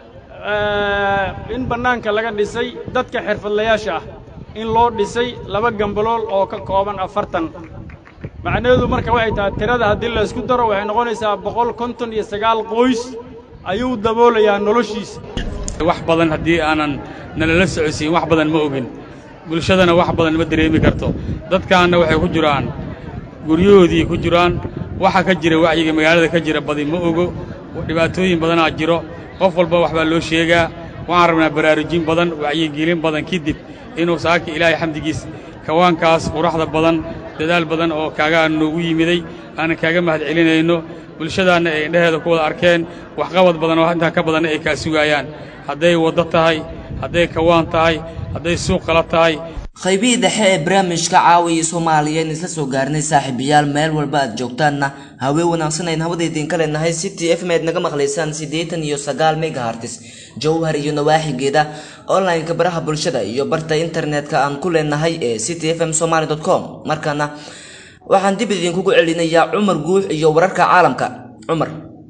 in bannaanka laga dhisay dadka xirfadlayaasha ah in loo dhisay laba gambalool oo ka kooban afartan macnaheedu marka waxay tahay tirada haddii la isku daro waxay noqonaysaa boqol konton iyo sagaal qoys ayuu daboolayaa noloshiisa wax badan haddii aanan nalala socodsiin wax badan ma ogin bulshadana wax badan ma dareemi karto dadkaanna waxay ku jiraan guryahoodii ku jiraan waxa ka jira wacyiga magaalada ka jira badi ma ogo dhibaatooyin badanaa jiro qof walba wax baa loo sheegaa waxaan rabnaa baraarujin badan wacyigelin badan kadib inuu saaka ilaahay xamdigiis kawaankaas quraxda badan dadaal badan oo kaagaa noogu yimiday aanan kaaga mahad celinayno bulshadaanna ay indhaheeda ku wada arkeen waxqabad badan oo intaa ka badanna ay kaa sugaayaan hadday waddo tahay hadday kawaan tahay hadday suuq kala tahay qaybihii dhexe ee barnaamijka caawiya soomaaliyeed isla soo gaarnay saaxiibayaal meel walba aad joogtaanna hawee wanaagsan ayn hawada idinka leenahay city f m eed naga maqlaysaan siddeetan iyo sagaal megahartis jowhar iyo nawaaxigeeda online-ka baraha bulshada iyo barta internetka aan ku leenahay ee city f m somaly com markaana waxaan dib idinkugu celinayaa cumar guux iyo wararka caalamka cumar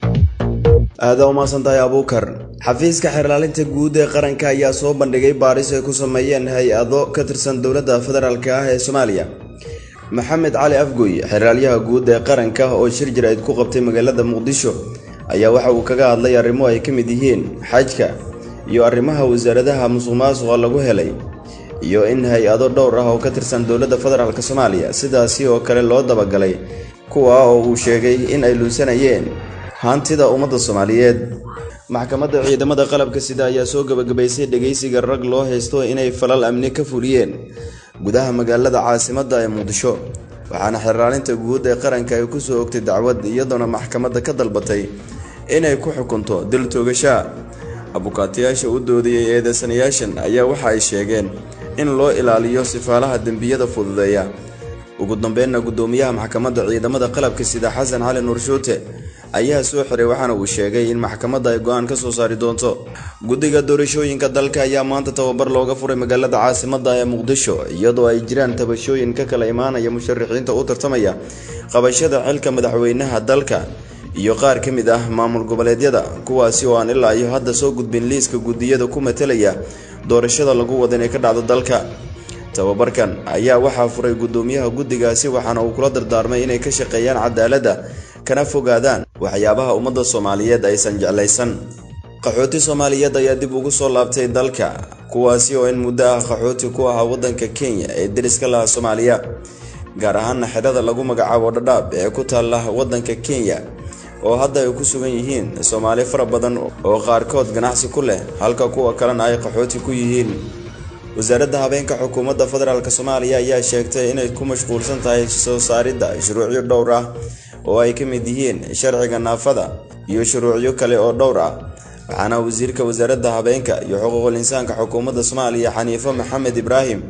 aada umaasan tahay abuukar xafiiska xeerlaalinta guud ee qaranka ayaa soo bandhigay baaris ay ku sameeyeen hay-ado ka tirsan dowladda federaalk ah ee soomaaliya maxamed cali afgoy xeeraalyaha guud ee qaranka oo shir jaraa'id ku qabtay magaalada muqdisho ayaa waxa uu kaga hadlay arrimo ay ka mid yihiin xajka iyo arrimaha wasaaradaha musuqmaasuqa lagu helay iyo in hay-ado dhowr ah oo ka tirsan dowladda federaalk soomaaliya sidaasi oo kale loo dabagalay kuwa oo uu sheegay in ay luusanayeen hantida ummadda soomaaliyeed maxkamadda ciidamada qalabka sida ayaa soo gebagabaysay dhegaysiga rag loo haysto inay falal amni ka fuliyeen gudaha magaalada caasimadda ee muqdisho waxaana xeraalinta guud ee qaranka ay ku soo ogtay dacwad iyadoona maxkamadda ka dalbatay inay ku xukunto dil toogashaa abukaatayaasha u doodayay eedeysanayaashan ayaa waxa ay sheegeen in loo ilaaliyo sifaalaha dembiyada fududeeya ugu dambeynna guddoomiyaha maxkamadda ciidamada qalabka sida xasan cali nuurshuute ayaa soo xiray waxaana uu sheegay in maxkamadda ay go-aan ka soo saari doonto guddiga doorashooyinka dalka ayaa maanta tababar looga furay magaalada caasimadda ee muqdisho iyadoo ay jiraan tabashooyin ka kala imaanaya musharaxiinta u tartamaya qabashada xilka madaxweynaha dalka iyo qaar ka mid ah maamul goboleedyada kuwaasi oo aan ilaa iyo hadda soo gudbin liiska guddiyada ku matalaya doorashada lagu wada inay ka dhacdo dalka tababarkan ayaa waxaa furay guddoomiyaha guddigaasi waxaana uu kula dardaarmay inay ka shaqeeyaan cadaaladda kana fogaadaan waxyaabaha ummadda soomaaliyeed aysan jeclaysan qaxooti soomaaliyeed ayaa dib ugu soo laabtay dalka kuwaasi oo in muddo ah qaxooti ku ahaa waddanka kenya ee deriska laha soomaaliya gaar ahaana xidhada lagu magacaabo dhadhaab ee ku taalla waddanka kenya oo hadda ay ku sugan yihiin soomaali fara badan oo qaarkood ganacsi ku leh halka kuwa kalena ay qaxooti ku yihiin wasaaradda habeenka xukuumadda federaalk soomaaliya ayaa sheegtay inay ku mashquulsan tahay soo saaridda shuruucyo dhowr ah oo ay ka mid yihiin sharciga naafada iyo shuruucyo kale oo dhowr ah waxaana wasiirka wasaaradda habeenka iyo xuquuqul insaanka xukuumadda soomaaliya xaniifo maxamed ibraahim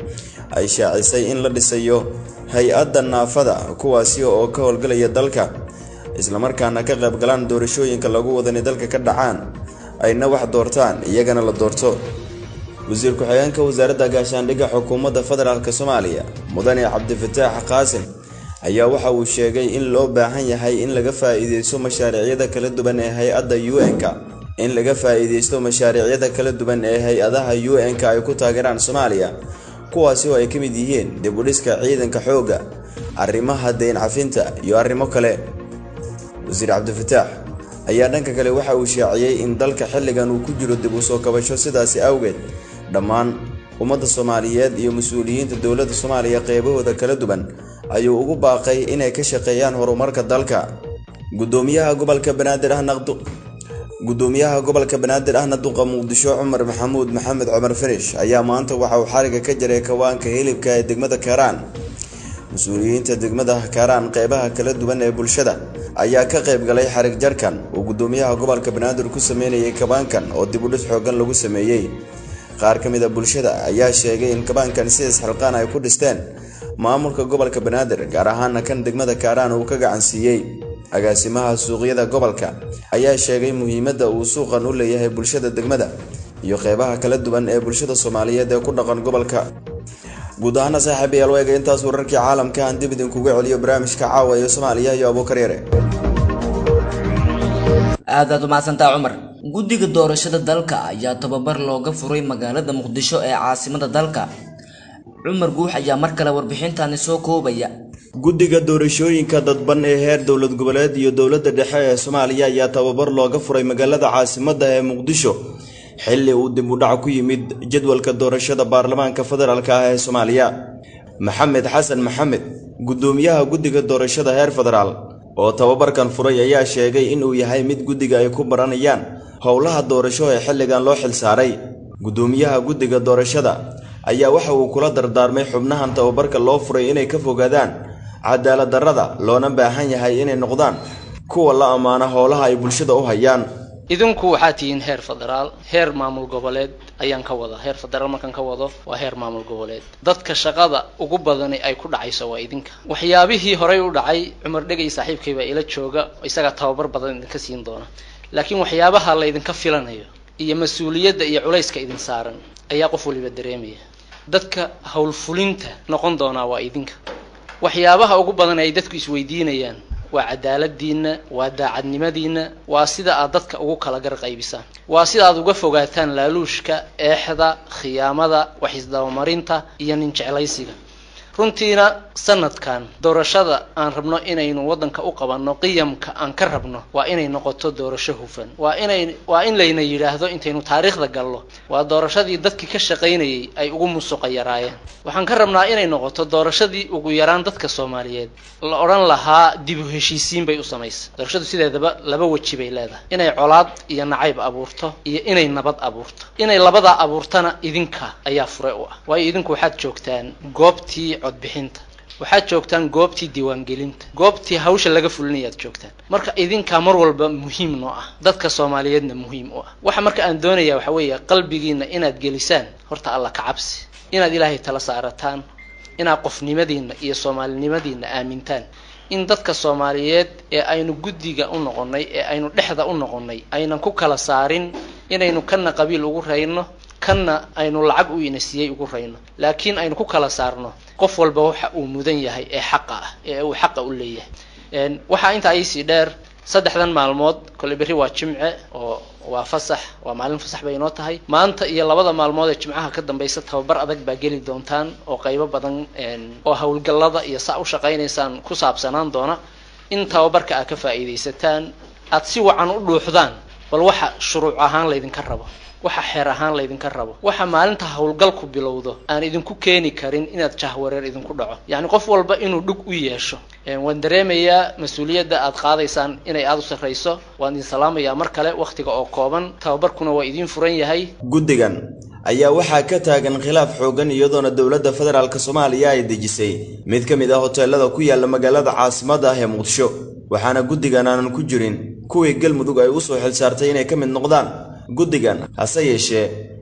ay shaacisay in la dhisayo hay-adda naafada kuwaasi oo ka howlgalaya dalka islamarkaana ka qayb galaan doorashooyinka lagu wadani dalka ka dhacaan ayna wax doortaan iyagana la doorto wasiir ku-xigeenka wasaaradda gaashaandhigga xukuumadda federaalk soomaaliya mudane cabdifataax qaasim ayaa waxa uu sheegay in loo baahan yahay in laga faa'iideysto mashaariicyada kala duwan ee hay-adda u n-ka in laga faa'iideysto mashaariicyada kala duwan ee hay-adaha u n-ka ay ku taageeraan soomaaliya kuwaasi oo ay ka mid yihiin dib u dhiska ciidanka xoogga arrimaha deyn cafinta iyo arrimo kale wasiir cabdifataax ayaa dhanka kale waxa uu shaaciyey in dalka xilligan uu ku jiro dib u soo kabasho sidaasi awgeed dhammaan ummadda soomaaliyeed iyo mas-uuliyiinta dowladda soomaaliya qeybahooda kala duwan ayuu ugu baaqay inay ka shaqeeyaan horumarka dalka gudoomiyaha gobolka banaadir ahna gudoomiyaha gobolka banaadir ahna duqa muqdisho cumar maxamuud maxamed cumar finish ayaa maanta waxa uu xariga ka jiray kawaanka hilibka ee degmada kaaraan mas-uuliyiinta degmada kaaraan qeybaha kala duwan ee bulshada ayaa ka qayb galay xarig jarkan uu gudoomiyaha gobolka banaadir ku sameynayay kabaankan oo dib u dhis xoogan lagu sameeyey qaar ka mid a bulshada ayaa sheegay in kabaankan sidaas xilqaan ay ku dhisteen maamulka gobolka banaadir gaar ahaana kan degmada kaaraan uu ka gacan siiyey agaasimaha suuqyada gobolka ayaa sheegay muhiimadda uu suuqan u leeyahay bulshada degmada iyo qeybaha kala duwan ee bulshada soomaaliyeed ee ku dhaqan gobolka guud ahaana saaxiibayaal weega intaas wararkii caalamka aan dib idinkuga celiyo barnaamijka caawa ee soomaaliya iyo abuukar yare aadaad umahadsantaa cumar guddiga doorashada dalka ayaa tababar looga furay magaalada muqdisho ee caasimada dalka cumar guux ayaa mar kale warbixintani soo koobaya guddiga doorashooyinka dadban ee heer dowlad goboleed iyo dowladda dhexe ee soomaaliya ayaa tababar looga furay magaalada caasimadda ee muqdisho xilli uu dib u dhac ku yimid jadwalka doorashada baarlamaanka federaalk ah ee soomaaliya maxamed xasan maxamed guddoomiyaha guddiga doorashada heer federaal oo tababarkan furay ayaa sheegay inuu yahay mid guddiga ay ku baranayaan howlaha doorasho ee xilligan loo xilsaaray guddoomiyaha guddiga doorashada ayaa waxa uu kula dardaarmay xubnahan tababarka loo furay inay ka fogaadaan cadaalad darrada loona baahan yahay inay noqdaan kuwa la ammaano howlaha ay bulshada u hayaan idinku waxaa tihiin heer federaal heer maamul goboleed ayaan ka wada heer federaal markaan ka wado waa heer maamul goboleed dadka shaqada ugu badani ay ku dhacayso waa idinka waxyaabihii horey u dhacay cumar dhegay saaxiibkay baa ila jooga isagaa tababar badan idinka siin doona laakiin waxyaabaha la ydinka filanayo iyo mas-uuliyadda iyo culayska idin saaran ayaa qof waliba dareemaya dadka howlfulinta noqon doonaa waa idinka waxyaabaha ugu badan ay dadku isweydiinayaan waa cadaaladiinna waa daacadnimadiinna waa sida aad dadka ugu kala garqaybisaan waa sida aad uga fogaataan laaluushka eexda khiyaamada waxisdabamarinta iyo nin jeclaysiga runtiina sanadkan doorashada aan rabno inaynu waddanka u qabanno qiyamka aan ka rabno waa inay noqoto doorasho hufan waa inay waa in layna yidhaahdo intaynu taariikhda gallo waa doorashadii dadkii ka shaqaynayay ay ugu musuqa yaraayeen waxaan ka rabnaa inay noqoto doorashadii ugu yaraan dadka soomaaliyeed la odhan lahaa dib u heshiisiin bay u samaysay doorashadu sideedaba laba weji bay leedahay inay colaad iyo nacayb abuurto iyo inay nabad abuurto inay labadaa abuurtana idinka ayaa fure u ah waayo idinku waxaad joogtaan goobtii codbixinta waxaad joogtaan goobtii diiwaangelinta goobtii hawsha laga fulinayaad joogtaan marka idinkaa mar walba muhiim noo ah dadka soomaaliyeedna muhiim u ah waxa marka aan doonaya waxa weeye qalbigiina inaad gelisaan horta alla ka cabsi inaad ilaahay tala saarataan inaad qofnimadiinna iyo soomaalinimadiinna aamintaan in dadka soomaaliyeed ee aynu guddiga u noqonnay ee aynu dhexda u noqonnay aynan ku kala saarin inaynu kana qabiil ugu rayno kanna aynu lacag u inasiyey ugu rayno laakiin aynu ku kala saarno qof walba waxa uu mudan yahay ee xaqa ah ee uu xaqa u leeyahay waxaa intaa iisii dheer saddexdan maalmood kole berri waa jimce oo waa fasax waa maalin fasax bay inoo tahay maanta iyo labada maalmood ee jimcaha ka dambaysa tababar adag baa geli doontaan oo qaybo badan oo howlgallada iyo saa u shaqaynaysaan ku saabsanaan doona in tababarka aad ka faa'iidaysataan aad si wacan u dhuuxdaan bal waxa shuruuc ahaan laydinka rabo waxa xeer ahaan laydinka rabo waxa maalinta howlgalku bilowdo aan idinku keeni karin inaad jahwareer idinku dhaco yacni qof walba inuu dhug u yeesho waan dareemayaa mas-uuliyadda aad qaadaysaan inay aada u sarrayso waan idin salaamayaa mar kale wakhtiga oo kooban tababarkuna waa idiin furan yahay guddigan ayaa waxaa ka taagan khilaaf xoogan iyadoona dowladda federaalk soomaaliya ay dejisay mid ka mid ah hoteelada ku yaala magaalada caasimadda ah ee muqdisho waxaana guddigan aanan ku jirin kuwii galmudug ay usoo xilsaartay inay ka mid noqdaan guddigan hase yeeshee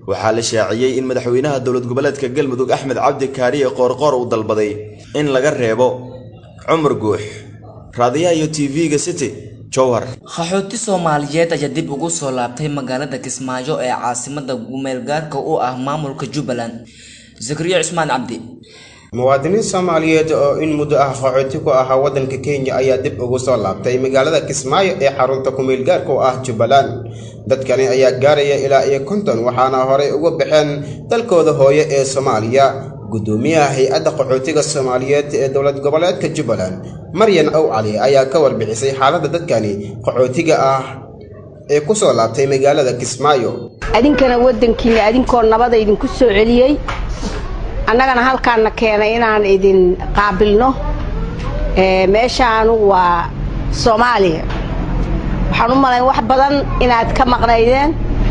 waxaa la shaaciyey in madaxweynaha dowlad goboleedka galmudug axmed cabdi kaariye qoorqoor uu dalbaday in laga reebo cumar guux raadiyaha iyo tv-ga city jowhar qaxooti soomaaliyeed ayaa dib ugu soo laabtay magaalada kismaayo ee caasimada gumeelgaarka u ah maamulka jubbaland zakariya cusmaan cabdi muwaadiniin soomaaliyeed oo in muddo ah qaxooti ku ahaa waddanka kenya ayaa dib ugu soo laabtay magaalada kismaayo ee xarunta kumeelgaarka u ah jubbaland dadkani ayaa gaaraya ilaa iyo konton waxaana horey uga baxeen dalkooda hooye ee soomaaliya gudoomiyaha hay-adda qaxootiga soomaaliyeed ee dowlad goboleedka jubbaland maryan ow cali ayaa ka warbixisay xaaladda dadkani qaxootiga ah ee ku soo laabtay magaalada kismaayo adinkana waddankiina adinkoo nabada idinku soo celiyey annagana halkaanna keenay inaan idin qaabilno meeshaanu waa soomaaliya waxaan u malayn wax badan inaad ka maqnaydeen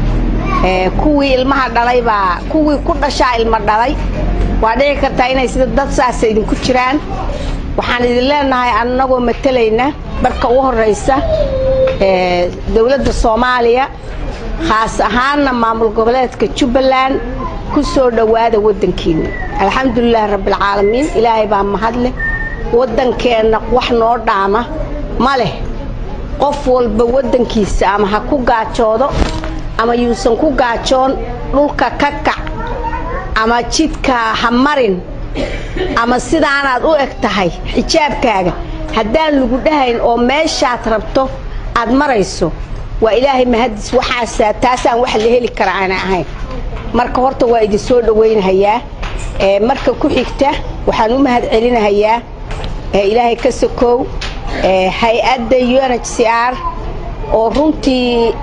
kuwii ilmaha dhalay baa kuwii ku dhashaa ilmo dhalay waa dhici kartaa inay sida dad saasa idinku jiraan waxaan idin leenahay annagoo matalayna marka ugu horraysa dowladda soomaaliya khaas ahaanna maamul goboleedka jubbaland ku soo dhowaada waddankiinna alxamdulilahi rabbialcaalamiin ilaahay baa mahadleh waddankeenna wax noo dhaama ma leh qof walba waddankiisa ama ha ku gaajoodo ama yuusan ku gaajoon dhulka ka kac ama jidka ha marin ama sidaanaad u eg tahay xijaabkaaga haddaan lagu dhahayn oo meeshaad rabto aad marayso waa ilaahay mahadis waxaasaa taasaan wax la heli kara aanay ahayn marka horta waa idin soo dhowaynahayaa marka ku xigta waxaan u mahad celinahayaa ilaahay ka sokow hay-adda u n h c r oo runtii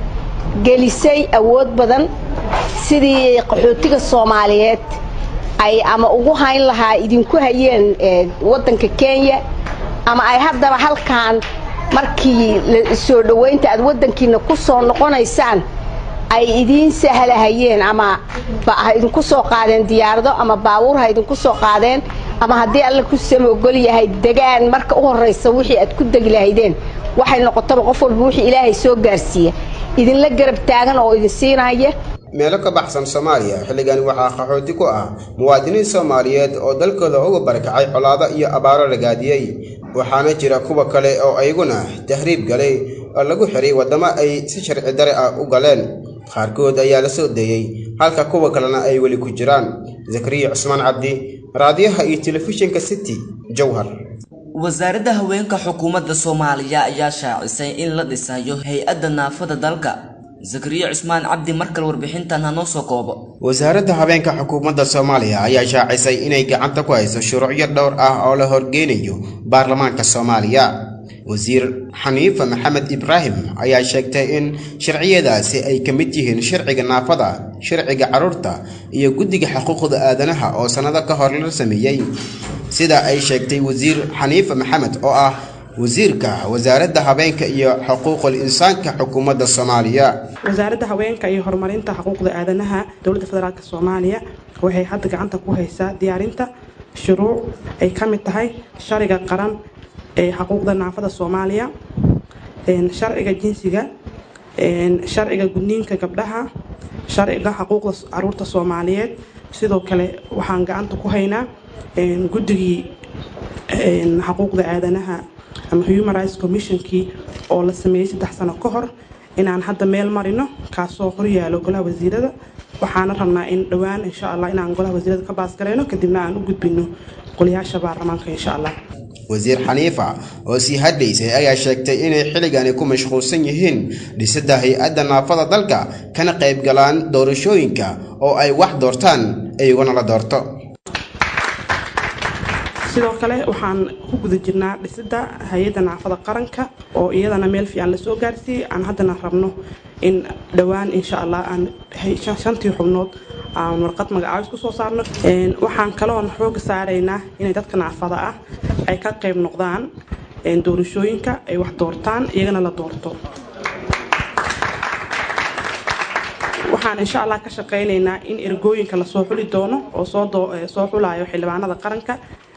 gelisay awood badan sidii qaxootiga soomaaliyeed ay ama ugu hayn lahaa idinku hayeen waddanka kenya ama ay haddaba halkaan markii soo dhowaynta aad waddankiina ku soo noqonaysaan ay idiin sahlahayeen ama ha idinku soo qaadeen diyaarado ama baabuur ha idinku soo qaadeen ama haddii alla ku samogol yahay degaan marka u horraysa wixii aad ku degi lahaydeen waxay noqotaba qof walba wixii ilaahay soo gaarsiiya idinla garab taagan oo idin siinaya meelo ka baxsan soomaaliya xilligani waxaa qaxooti ku ah muwaadiniin soomaaliyeed oo dalkooda uga barakacay colaado iyo abaaro lagaadiyey waxaana jira kuwa kale oo ayaguna tahriib galay oo lagu xiray waddamo ay si sharci dare ah u galeen qaarkood ayaa la soo deeyey halka kuwa kalena ay weli ku jiraan zakariya cusmaan cabdi raadiyaha iyo telefishinka city jowhar wasaaradda haweenka xukuumadda soomaaliya ayaa shaacisay in la dhisayo hay-adda naafada dalka zakariya cusmaan cabdi markale warbixintan hanoo soo koobo wasaaradda habeenka xukuumadda soomaaliya ayaa shaacisay inay gacanta ku hayso shuruucyo dhowr ah oo la horgeynayo baarlamaanka soomaaliya wasiir xaniifa maxamed ibraahim ayaa sheegtay in sharciyadaasi ay ka mid yihiin sharciga naafada sharciga carruurta iyo guddiga xuquuqda aadanaha oo sannado ka hor la sameeyey sida ay sheegtay wasiir xaniifa maxamed oo ah wasiirka wasaaradda habeenka iyo xuquuqul insaanka xukuumadda soomaaliya wasaaradda haweenka iyo horumarinta xuquuqda aadanaha dowladda federaalk soomaaliya waxay hadda gacanta ku haysaa diyaarinta shuruuc ay ka mid tahay sharciga qaran ee xuquuqda naafada soomaaliya sharciga jinsiga sharciga gudniinka gabdhaha sharciga xuquuqda caruurta soomaaliyeed sidoo kale waxaan gacanta ku haynaa guddigii xuquuqda aadanaha ama human rights commissionkii oo la sameeyey saddex sano ka hor inaan hadda meel marino kaasoo horyaalo golaha wasiirada waxaana rabnaa in dhowaan insha allah inaan golaha wasiirada ka baasgareyno kadibna aan u gudbino qoliyaasha baarlamaanka insha allah wasiir xaniifa oo sii hadlaysay ayaa sheegtay inay xilligani ku mashquulsan yihiin dhisidda hay-adda naafada dalka kana qayb galaan doorashooyinka oo ay wax doortaan iyaguna la doorto sidoo kale waxaan ku guda jirnaa dhisidda hay-adda naafada qaranka oo iyadana meel fiican lasoo gaarsiiyey aan haddana rabno in dhowaan insha allah aan shantii xubnood aan warqad magacaabis ku soo saarno waxaan kaloon xooga saaraynaa inay dadka naafada ah ay ka qayb noqdaan doorashooyinka ay wax doortaan iyagana la doorto waxaan insha allah ka shaqaynaynaa in ergooyinka lasoo xuli doono oo soo xulayo xildhibaanada qaranka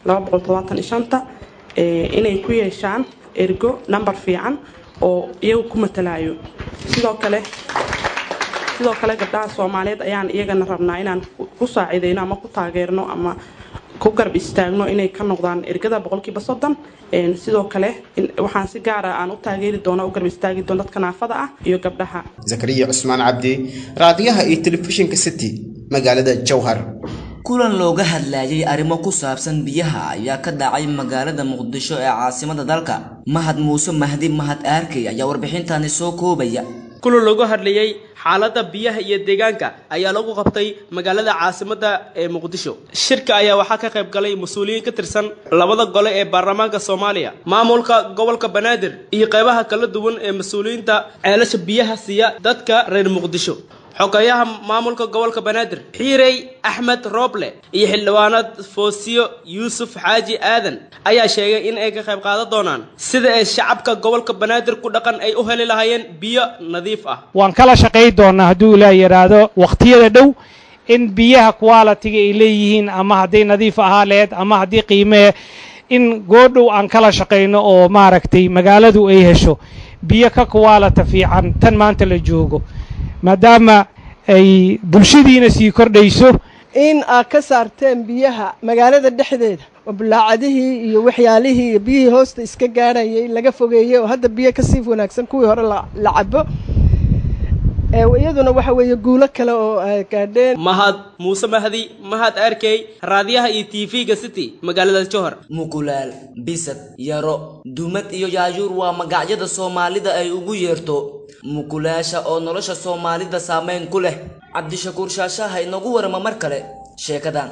inay ku yeeshaan ergo number fiican oo iyagu ku matalayo sidoo kale sidoo kale gabdhaha soomaaliyeed ayaan iyagana rabnaa inaan ku saacideyno ama ku taageerno ama ku garab istaagno inay ka noqdaan ergada boqolkiiba soddon sidoo kale waxaan si gaara aan u taageeri doona u garab istaagi doona dadka naafada ah iyo gabdhaha zakariya cusmaan cabdi raadiyaha iyo telefishinka city magaalada jowhar kulan looga hadlayay arrimo ku saabsan biyaha ayaa ka dhacay magaalada muqdisho ee caasimada dalka mahad muuse mahdi mahad aarkey ayaa warbixintani soo koobaya kulan looga hadlayay xaaladda biyaha iyo deegaanka ayaa lagu qabtay magaalada caasimadda ee muqdisho shirka ayaa waxaa ka qayb galay mas-uuliyiin ka tirsan labada gole ee baarlamaanka soomaaliya maamulka gobolka banaadir iyo qaybaha kala duwan ee mas-uuliyiinta ceelasha biyaha siiya dadka reer muqdisho xogeyaha maamulka gobolka banaadir xiirey axmed rooble iyo xildhibaanad foosiyo yuusuf xaaji aadan ayaa sheegay in ay ka qayb qaadan doonaan sida ay shacabka gobolka banaadir ku dhaqan ay u heli lahaayeen biyo nadiif ah waan kala shaqayn doonaa hadduu ilaa yidhaahdo wakhtiyada dhow in biyaha qualitiga ay leeyihiin ama hadday nadiif ahaa leed ama haddii qiimee in goodhow aan kala shaqayno oo maaragtay magaaladu ay hesho biyo ka qualita fiican tan maanta la joogo maadaama ay bulshadiina sii kordhayso in aad ka saarteen biyaha magaalada dhexdeeda oo bulaacadihii iyo waxyaalihii iyo biyihii hoosta iska gaadhayay laga fogeeyey oo hadda biyo kasii wanaagsan kuwii hore la cabo iyaduna waxa weeye guulo kale oo ay gaadheen mahad muuse mahdi mahad arkey raadiyaha iyo tv-ga city magaalada johor mukulaal bisad yaro dumad iyo yaajuur waa magacyada soomaalida ay ugu yeerto mukulaasha oo nolosha soomaalida saameyn ku leh cabdishakuur shaashaha inagu warama mar kale sheekadan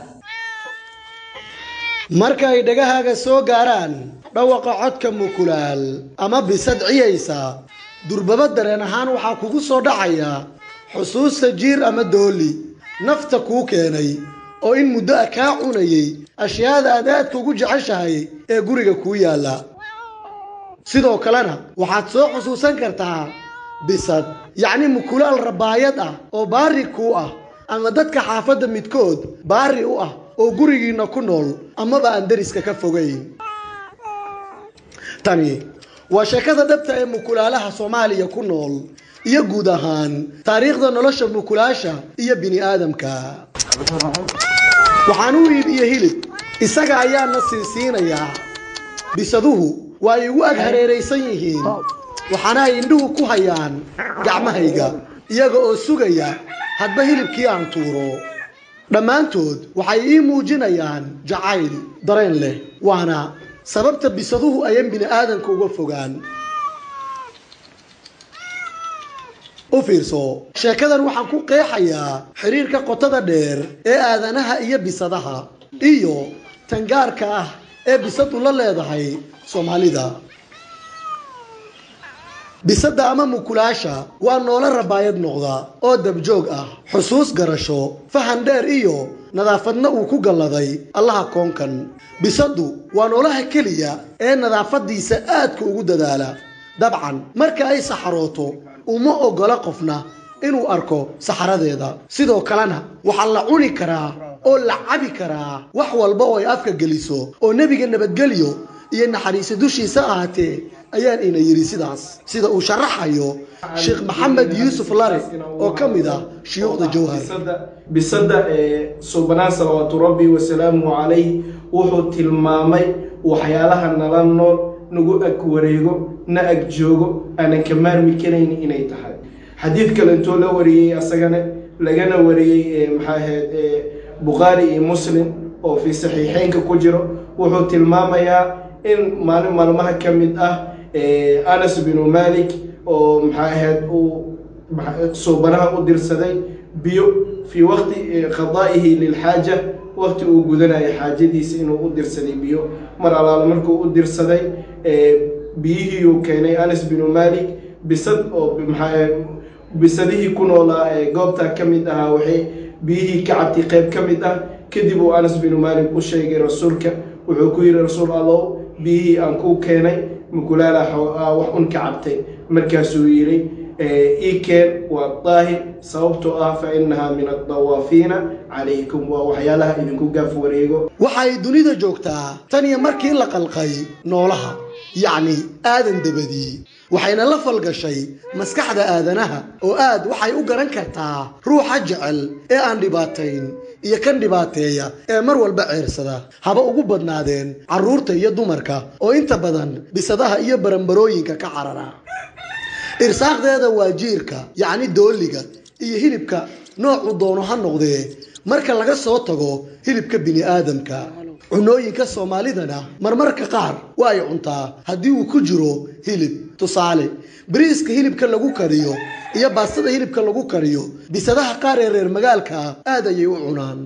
marka ay dhagahaaga soo gaaraan dhawaqa codka mukulaal ama bisad ciyaysa durbaba dareen ahaan waxaa kugu soo dhacaya xusuusta jiir ama dooli nafta kuu keenay oo in muddo ah kaa cunayay ashyaada aad aadka ugu jeceshahay ee guriga kuu yaalla sidoo kalena waxaad soo xusuusan kartaa bisad yacni mukulaal rabaayad ah oo baari kuu ah ama dadka xaafadda midkood baari u ah oo gurigiinna ku nool amaba aan deriska ka fogayn tani waa sheekada dhabta ee mukulaalaha soomaaliya ku nool iyo guud ahaan taariikhda nolosha mukulaasha iyo bini aadamka waxaan u iibiye hilib isaga ayaana siisiinayaa bisaduhu waa ay igu ag hareeraysan yihiin waxaana ay indhuhu ku hayaan gacmahayga iyaga oo sugaya hadba hilibkii aan tuuro dhammaantood waxay ii muujinayaan jacayl dareen leh waana sababta bisaduhu ayan bini aadanka uga fogaan u fiirso sheekadan waxaan ku qeexayaa xiriirka qotada dheer ee aadanaha iyo bisadaha iyo tangaarka ah ee bisadu la leedahay soomaalida bisadda ama mukulaasha waa noolo rabaayad noqda oo dabjoog ah xusuus garasho fahan dheer iyo nadaafadna uu ku galladay allaha koonkan bisaddu waa noolaha keliya ee nadaafaddiisa aadka ugu dadaala dabcan marka ay saxarooto uma oggola qofna inuu arko saxaradeeda sidoo kalena waxaa la cuni karaa oo la cabi karaa wax walba oo ay afka geliso oo nebiga nabadgelyo iyo naxariisa dushiisa ahaatee ayaan ina yidhi sidaas sida uu sharaxayo sheekh maxamed yuusuf lare oo ka mid ah shuyuukhda jawhar bisadda ee subanaan salawaatu rabbi wasalaamuhu calayh wuxuu tilmaamay waxyaalaha nala nool nagu ag wareego na ag joogo aanan ka maarmi karayn inay tahay xadiid kale intoo la wariyey asagana lagana wariyey maxaa ahayd bukhaari iyo muslim oo fii saxiixeynka ku jiro wuxuu tilmaamayaa in maalin maalmaha ka mid ah anas binu malik oo maxaa ahayd uu suubanaha u dirsaday biyo fii waqti qadaa'ihi lilxaaja waqti uu gudanayo xaajadiisa inuu u dirsaday biyo mar alaala markuu u dirsaday biyihii uu keenay anas binu malik bisad oo maxaa bisadihii ku noolaa ee goobtaa ka mid ahaa waxay biyihii ka cabtay qayb ka mid ah kadib uu anas binu malik u sheegay rasuulka wuxuu ku yidhi rasuul allow biyihii aan kuu keenay mukulaala wax un ka cabtay markaasuu yidhi ii keen waa daahir sababtoo ah fa innahaa min addawaafiina calaykum waa waxyaalaha idinku gaaf wareego waxay dunida joogtaa tan iyo markii la qalqay noolaha yacni aadan dabadii waxayna la falgashay maskaxda aadanaha oo aad waxay u garan kartaa ruuxa jecel ee aan dhibaatayn iyo kan dhibaateeya ee mar walba ceersada haba ugu badnaadeen carruurta iyo dumarka oo inta badan bisadaha iyo barambarooyinka ka carara irsaaqdeeda waa jiirka yacni dooliga iyo hilibka noocu doono ha noqdee marka laga soo tago hilibka bini'aadamka cunooyinka soomaalidana marmarka qaar waa ay cuntaa haddii uu ku jiro hilib tusaale bariiska hilibka lagu kariyo iyo baastada hilibka lagu kariyo bisadaha qaar ee reer magaalka ah aad ayay u cunaan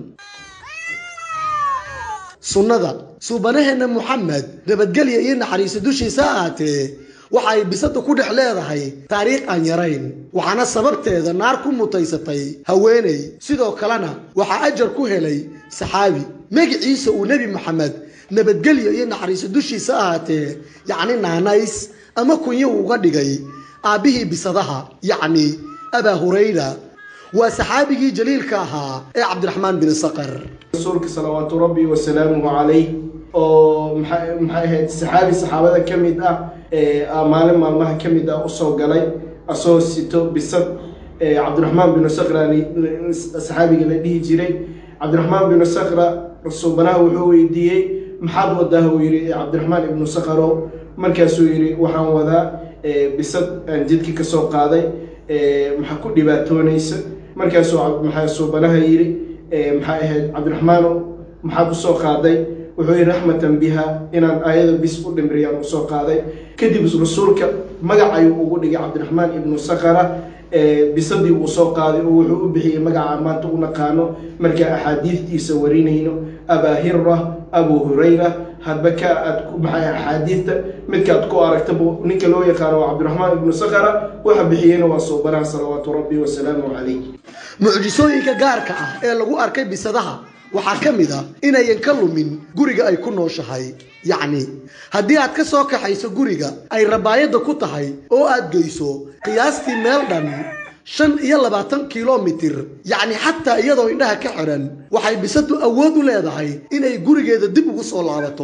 sunnada suubanaheenna muxamed nabadgelya iyo naxariisa dushiisa ha ahaatee waxa ay bisada ku dhex leedahay taariikh aan yarayn waxaana sababteeda naar ku mutaysatay haweeney sidoo kalena waxaa ajar ku helay saxaabi magiciisa uu nebi maxamed nabadgelyo iyo naxariiso dushiisa ahaatee yacni naanays ama kunyo uga dhigay aabbihii bisadaha yacni abaa hurayra waa saxaabigii jaliilka ahaa ee cabdiraxmaan bin saqar rasuulka salawaatu rabbi wasalaamuhu calayh oo maxay maxay ahayd saxaabi saxaabada ka mid ah ee maalin maalmaha ka mid ah usoo galay asoo sito bisad cabdiraxmaan binu sakra saxaabiga la dhihi jiray cabdiraxmaan binu sakra suubanaha wuxuu weydiiyey maxaad wadaa uu yidhi cabdiraxmaan ibnu sakharow markaasuu yidhi waxaan wadaa bisad aan jidka ka soo qaaday maxaa ku dhibaatoonaysa markaasuu maxaa suubanaha yidhi maxay ahayd cabdiraxmaanow maxaad usoo qaaday wuxuu yidhi raxmatan biha inaan ayada bis u dhimriyaan usoo qaaday kadib rasuulka magac ayuu ugu dhigay cabdiraxmaan ibnu sakhara bisadii uu soo qaaday oo wuxuu u bixiyey magaca maanta u naqaano markaa axaadiistiisa warinayno abaa hira abu hurayra hadba ka aad ku maxay axaadiista midka aad ku aragtaba ninka loo yaqaano waa cabdiraxmaan ibnu sakhara waxa bixiyeyna waa soobanaha salawaatu rabbi wasalaamu calayh mucjisooyinka gaarka ah ee lagu arkay bisadaha waxaa ka mid ah inayan ka lumin guriga ay ku nooshahay yacni haddii aad ka soo kaxayso guriga ay rabaayadda ku tahay oo aad geyso qiyaastii meel dhan shan iyo labaatan kilomitir yacni xataa iyadoo indhaha ka xiran waxay bisadu awood u leedahay inay gurigeeda dib ugu soo laabato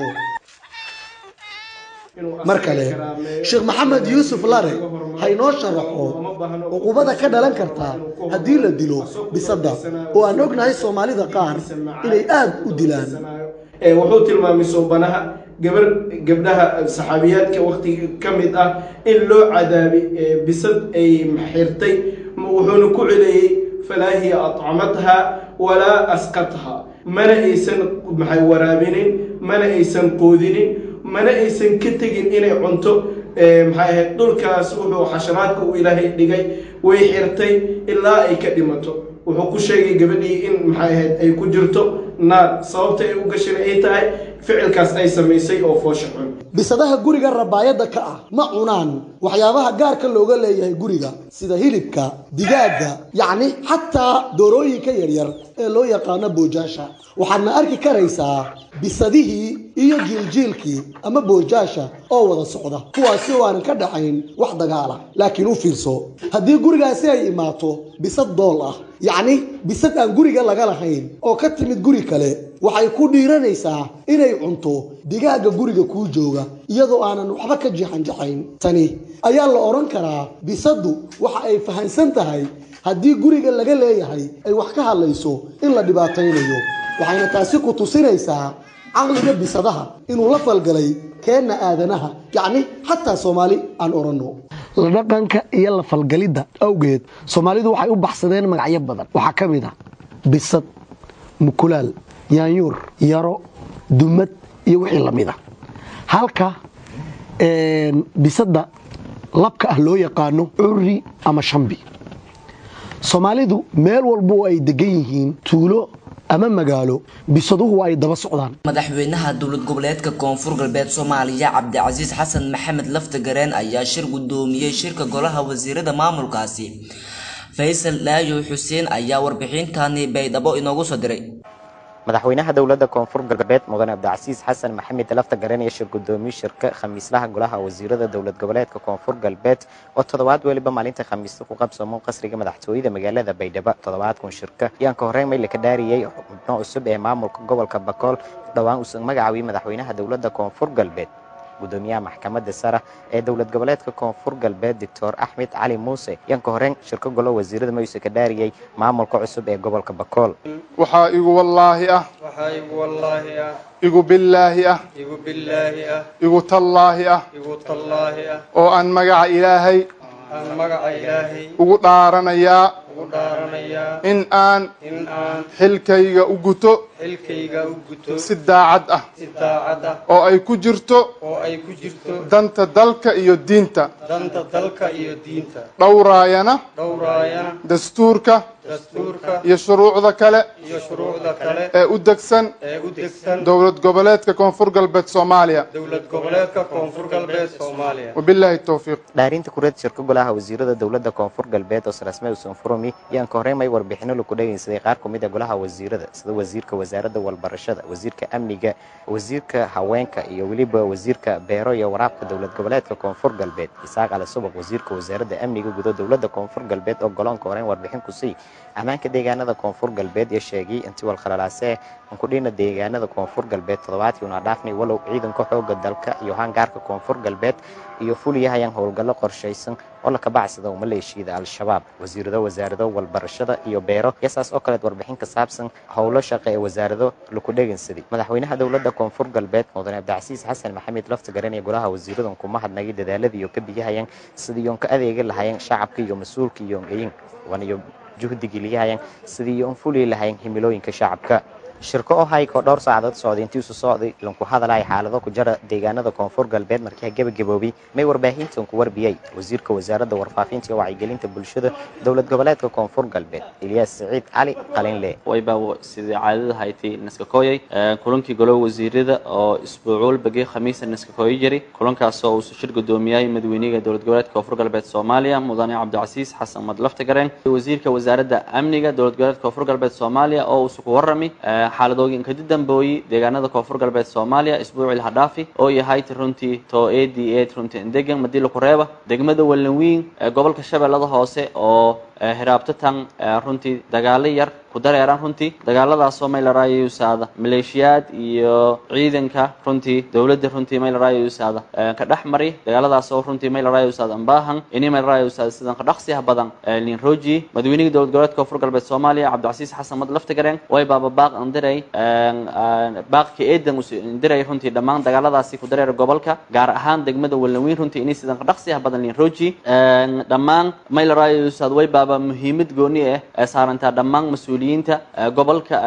mar kale sheekh maxamed yuusuf lare ha inoo sharaxo cuqubada ka dhalan karta haddii la dilo bisadda oo aan ognahay soomaalida qaar inay aad u dilaan wuxuu tilmaamay soobanaha gabar gabdhaha saxaabiyaadka waqtiga ka mid ah in loo cadaabay bisad ay xirtay wuxuuna ku celeeyey falaa hiya atcamatha walaa asqatha mana aysan maxay waraabinin mana aysan qoodinin mana aysan ka tegin inay cunto maxay ahayd dhulkaas wuxuu xasharaadka uu ilaahay dhigay way xirtay ilaa ay ka dhimato wuxuu ku sheegay gabadhii in maxay ahayd ay ku jirto naar sababta ay u gashin ay tahay ficilkaas ay samaysay oo foosha xun bisadaha guriga rabaayadda ka ah ma cunaan waxyaabaha gaarka looga leeyahay guriga sida hilibka digaagga yacni xataa doorooyinka yaryar ee loo yaqaano boojaasha waxaadna arki karaysaa bisadihii iyo jiiljiilkii ama boojaasha oo wada socda kuwaasi oo aanan ka dhaxayn wax dagaala laakiin u fiirso haddii gurigaasi ay imaato bisad dool ah yacni bisad aan guriga laga lahayn oo ka timid guri kale waxay ku dhiiranaysaa inay cunto digaagga guriga kuu jooga iyadoo aanan waxba ka jixanjaxayn tani ayaa la odhan karaa bisaddu waxa ay fahansan tahay haddii guriga laga leeyahay ay wax ka hadlayso in la dhibaataynayo waxayna taasi ku tusinaysaa caqliga bisadaha inuu la falgalay keenna aadanaha yacni xataa soomaali aan odhanno la dhaqanka iyo la falgalidda awgeed soomaalidu waxay u baxsadeen magacyo badan waxaa ka mid ah bisad mukulaal yaanyuur yaro dumad iyo wixii lamid a halka bisadda labka ah loo yaqaano curri ama shambi soomaalidu meel walba oo ay degan yihiin tuulo ama magaalo bisaduhu ay daba socdaan madaxweynaha dowlad goboleedka koonfur galbeed soomaaliya cabdicasiis xasan maxamed laftagareen ayaa shir gudoomiyey shirka golaha wasiirada maamulkaasi faysal dhaayo xuseen ayaa warbixintani baydhabo inoogu soo diray madaxweynaha dowladda koonfur galbeed mudane cabdicasiis xasan maxamed lafta garanaya shir gudoomiye shirka khamiislaha golaha wasiirada dowlad goboleedka koonfur galbeed oo toddobaad weliba maalinta khamiista ku qabsamo qasriga madaxtooyada magaalada baydhabo toddobaadkun shirka ayaan ka horreyn mayla ka dhaariyey xubno cusub ee maamulka gobolka bakool dhowaan uusan magacaabiyey madaxweynaha dowladda koonfur galbeed gudoomiyaha maxkamadda sare ee dowlad goboleedka koonfur galbeed doctor axmed cali muuse yanka horeen shirka golo wasiirada mayuse ka dhaariyey maamulka cusub ee gobolka bakool waxaa igu wallaahi ah waxaa igu wallaahi ah igu billaahi ah igu billaahi ah igu tallaahi ah igu tallaahi ah oo aan magaca ilaahay aan magaca ilaahay ugu dhaaranayaa ugu dhaaranayaa in aan in aan xilkayga u guto xilkayga u guto si daacad ah si daacad ah oo ay ku jirto oo ay ku jirto danta dalka iyo diinta danta dalka iyo diinta dhowraayana dhowraayana dastuurka dastuurka iyo shuruucda kale iyo shuruucda kale ee u degsan ee u degsan dowlad goboleedka koonfur galbeed soomaaliya dowlad goboleedka koonfur galbeed soomaaliya wabilaahi towfiiq dhaarinta kureed shirka golaha wasiirada dowladda koonfur galbeed oo sarasme usan furumi yaan ka horreyn may warbixino laku dhegaysaday qaar ku mid a golaha wasiirada sida wasiirka wasaaradda walbarashada wasiirka amniga wasiirka haweenka iyo weliba wasiirka beero iyo waraabka dowlad goboleedka koonfur galbeed isaaq ali subaq wasiirka wasaaradda amniga gudo dowladda koonfur galbeed oo goloonka horreyn warbixin ku sii ammaanka deegaanada koonfur galbeed iyo sheegay intii walkhalalaasee ankudhina deegaanada koonfur galbeed toddobaadkii una dhaafnay walow ciidanka xooga dalka iyo hangaarka koonfur galbeed iyo fuliyahayaan howlgallo qorshaysan oo la kabacsada maleeshiyada al-shabaab wasiirado wasaarado walbarashada iyo beero iyo saas oo kaleed warbixin ka saabsan howlo shaqo ee wasaarado laku dhegaysaday madaxweynaha dowladda koonfur galbeed mudane cabdicasiis xasan maxamed lafta garan iyo golaha wasiiradan kuma hadnagay dadaaladii iyo ka biyahayaan sidii oon ka adeegi lahayeen shacabka iyo mas-uulka iyo ongeyin waniyo juhdigii ligahayaan sidii oon fuli lahayn himilooyinka shacabka shirko oo hayko dhowr saacadood socday intii isu socday lanku hadalay xaalado ku jara deegaanada koonfur galbeed markii gabagaboobay may warbaahintan ku warbiyey wasiirka wasaaradda warfaafinta iyo wacyigelinta bulshada dowlad goboleedka koonfur galbeed ilyaas siciid cali qalinle wayba sidii caadada haytay naskakoyay kulankii golaha wasiirada oo isbuucuul bagay khamiisa naskakoyo jiri kulankaasoo uu shir gudoomiyay madaxweynaha dowlad goboleedka koonfur galbeed soomaaliya mudane cabdicasiis xasan madlafta gareen wasiirka wasaaradda amniga dowlad goboleedka koonfur galbeed soomaaliya oo uu ku warrami xaaladooyin kadi dambooyi deegaanada koonfur galbeed soomaaliya isbuucii lahadhaafi oo yahay runtii to a d a runtii endegan madila kureeba degmada wallanwiin ee gobolka shabeellada hoose oo hiraabto tan runtii dagaalo yar ku dareeraan runtii dagaaladaasoo maylaraayo usaada maleeshiyaad iyo ciidanka runtii dowladda runtii maylaraayo usaada ka dhex mari dagaaladaasoo runtii maylaraayo usaada ambaahan ini maylaraayo usaada sidan ka dhaqsiyaha badan lin roji madaxweynihii dowlad goboleedka koonfur galbeed soomaaliya cabdicasiis xasan mad laftigareen way baaba baaq andiray baaqka eedan indiray runtii dhammaan dagaaladaasi ku dareera gobolka gaar ahaan degmada wallanwiin runtii ini sidan ka dhaqsiyaha badan lin roji dhammaan maylaraayo usaada way baaba muhiimad gooni ah ee saarantaa dhammaan mas-uuliyiinta gobolka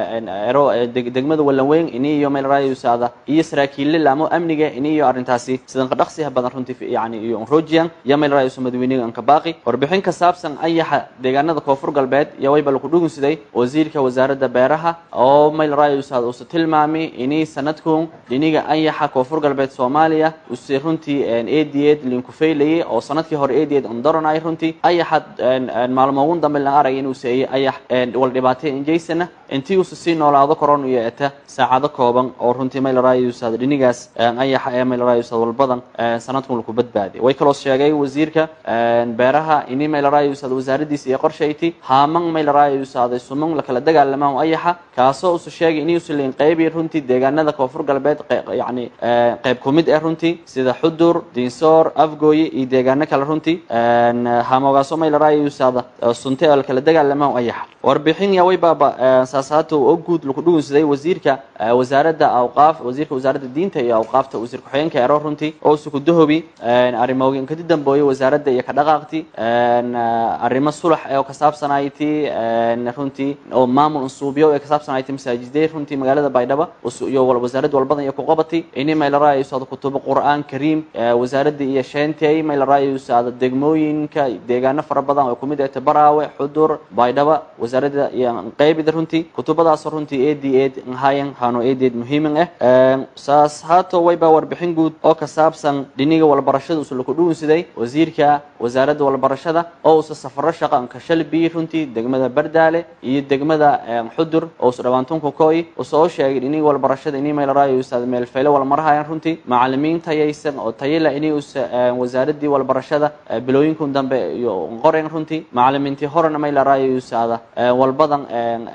degmada wallanweyn ini iyo maylarayusaada iyo saraakiille laamo amniga ini iyo arrintaasi sidan ka dhaqsiyaha badan runtii yani iyo unrojian iyo maylarayusa madaxweyniga anka baaqi warbixin ka saabsan ayaxa deegaanada koonfur galbeed iyo wayba laku dhugunsiday wasiirka wasaaradda beeraha oo maylarayusaada usa tilmaami ini sanadkun dhiniga ayaxa koonfur galbeed soomaaliya use runtii eedeed linku faylayay oo sanadkii hore eedeed ondoranay runtii ayaxa maalmo ugu dambe la aragay inuu seeyay ayax wal dhibaatay injaysana intii uusa sii noolaado koron iyo eta saacado kooban oo runtii maylarayusaad dhinigaas ayaxa ee maylarayusaad walbadan sanadkun laku badbaaday way kaloo sheegay wasiirka beeraha ini maylarayusaad wasaaradiisa iyo qorshayti haaman maylarayusaad suman lakala dagaalamaan ayaxa kaasoo usa sheegay inuusa leyn qeybi runtii deegaanada koonfur galbeed yani qeyb kumid ah runtii sida xudur diinsoor afgooye iyo deegaano kale runtii haamogaaso maylarayusaada sunte oo lakala dagaalamaan ayaxa warbixin yaway baaba saasaato oo guud laku dhugunsaday wasiirka wasaaradda awqaaf wasiirka wasaaradda diinta iyo awqaafta wasiir ku-xigeenka ero runtii oo usa kudahobi arrimooyin kadi dambooye wasaaradda iyo ka dhaqaaqti arrimo sulax oo ka saabsanayti runtii oo maamul unsuubyo ee ka saabsanayti masaajidee runtii magaalada baydhabo iyo wasaaradda walbadan iyo kuqabati ini maylarayusaada kutubo qur-aan kariim wasaaradda iyo sheentey maylarayusaada degmooyinka deegaano fara badan oo kumid ah tabaraawe xudur baydhabo wasaaradda iyo qeybida runtii kutubadaasoo runtii eed eed hayan hano eedeed muhiiman ah saas haato wayba warbixin guud oo ka saabsan dhiniga walbarashada usa laku dhugunsiday wasiirka wasaaradda walbarashada oo usa safaro shaqa anka shalbi runtii degmada bardaale iyo degmada xudur oo usa dhawaantunka koy usa oo sheegay dhiniga walbarashada ini maylaraayo usaad meelfeyle walmarahayan runtii macalimiin tayaysan oo tayala ini usa wasaaradii walbarashada bilooyinkun dambe iyo qoren runtii macalimiintii horena maylaraayo usaada walbadan dhiniga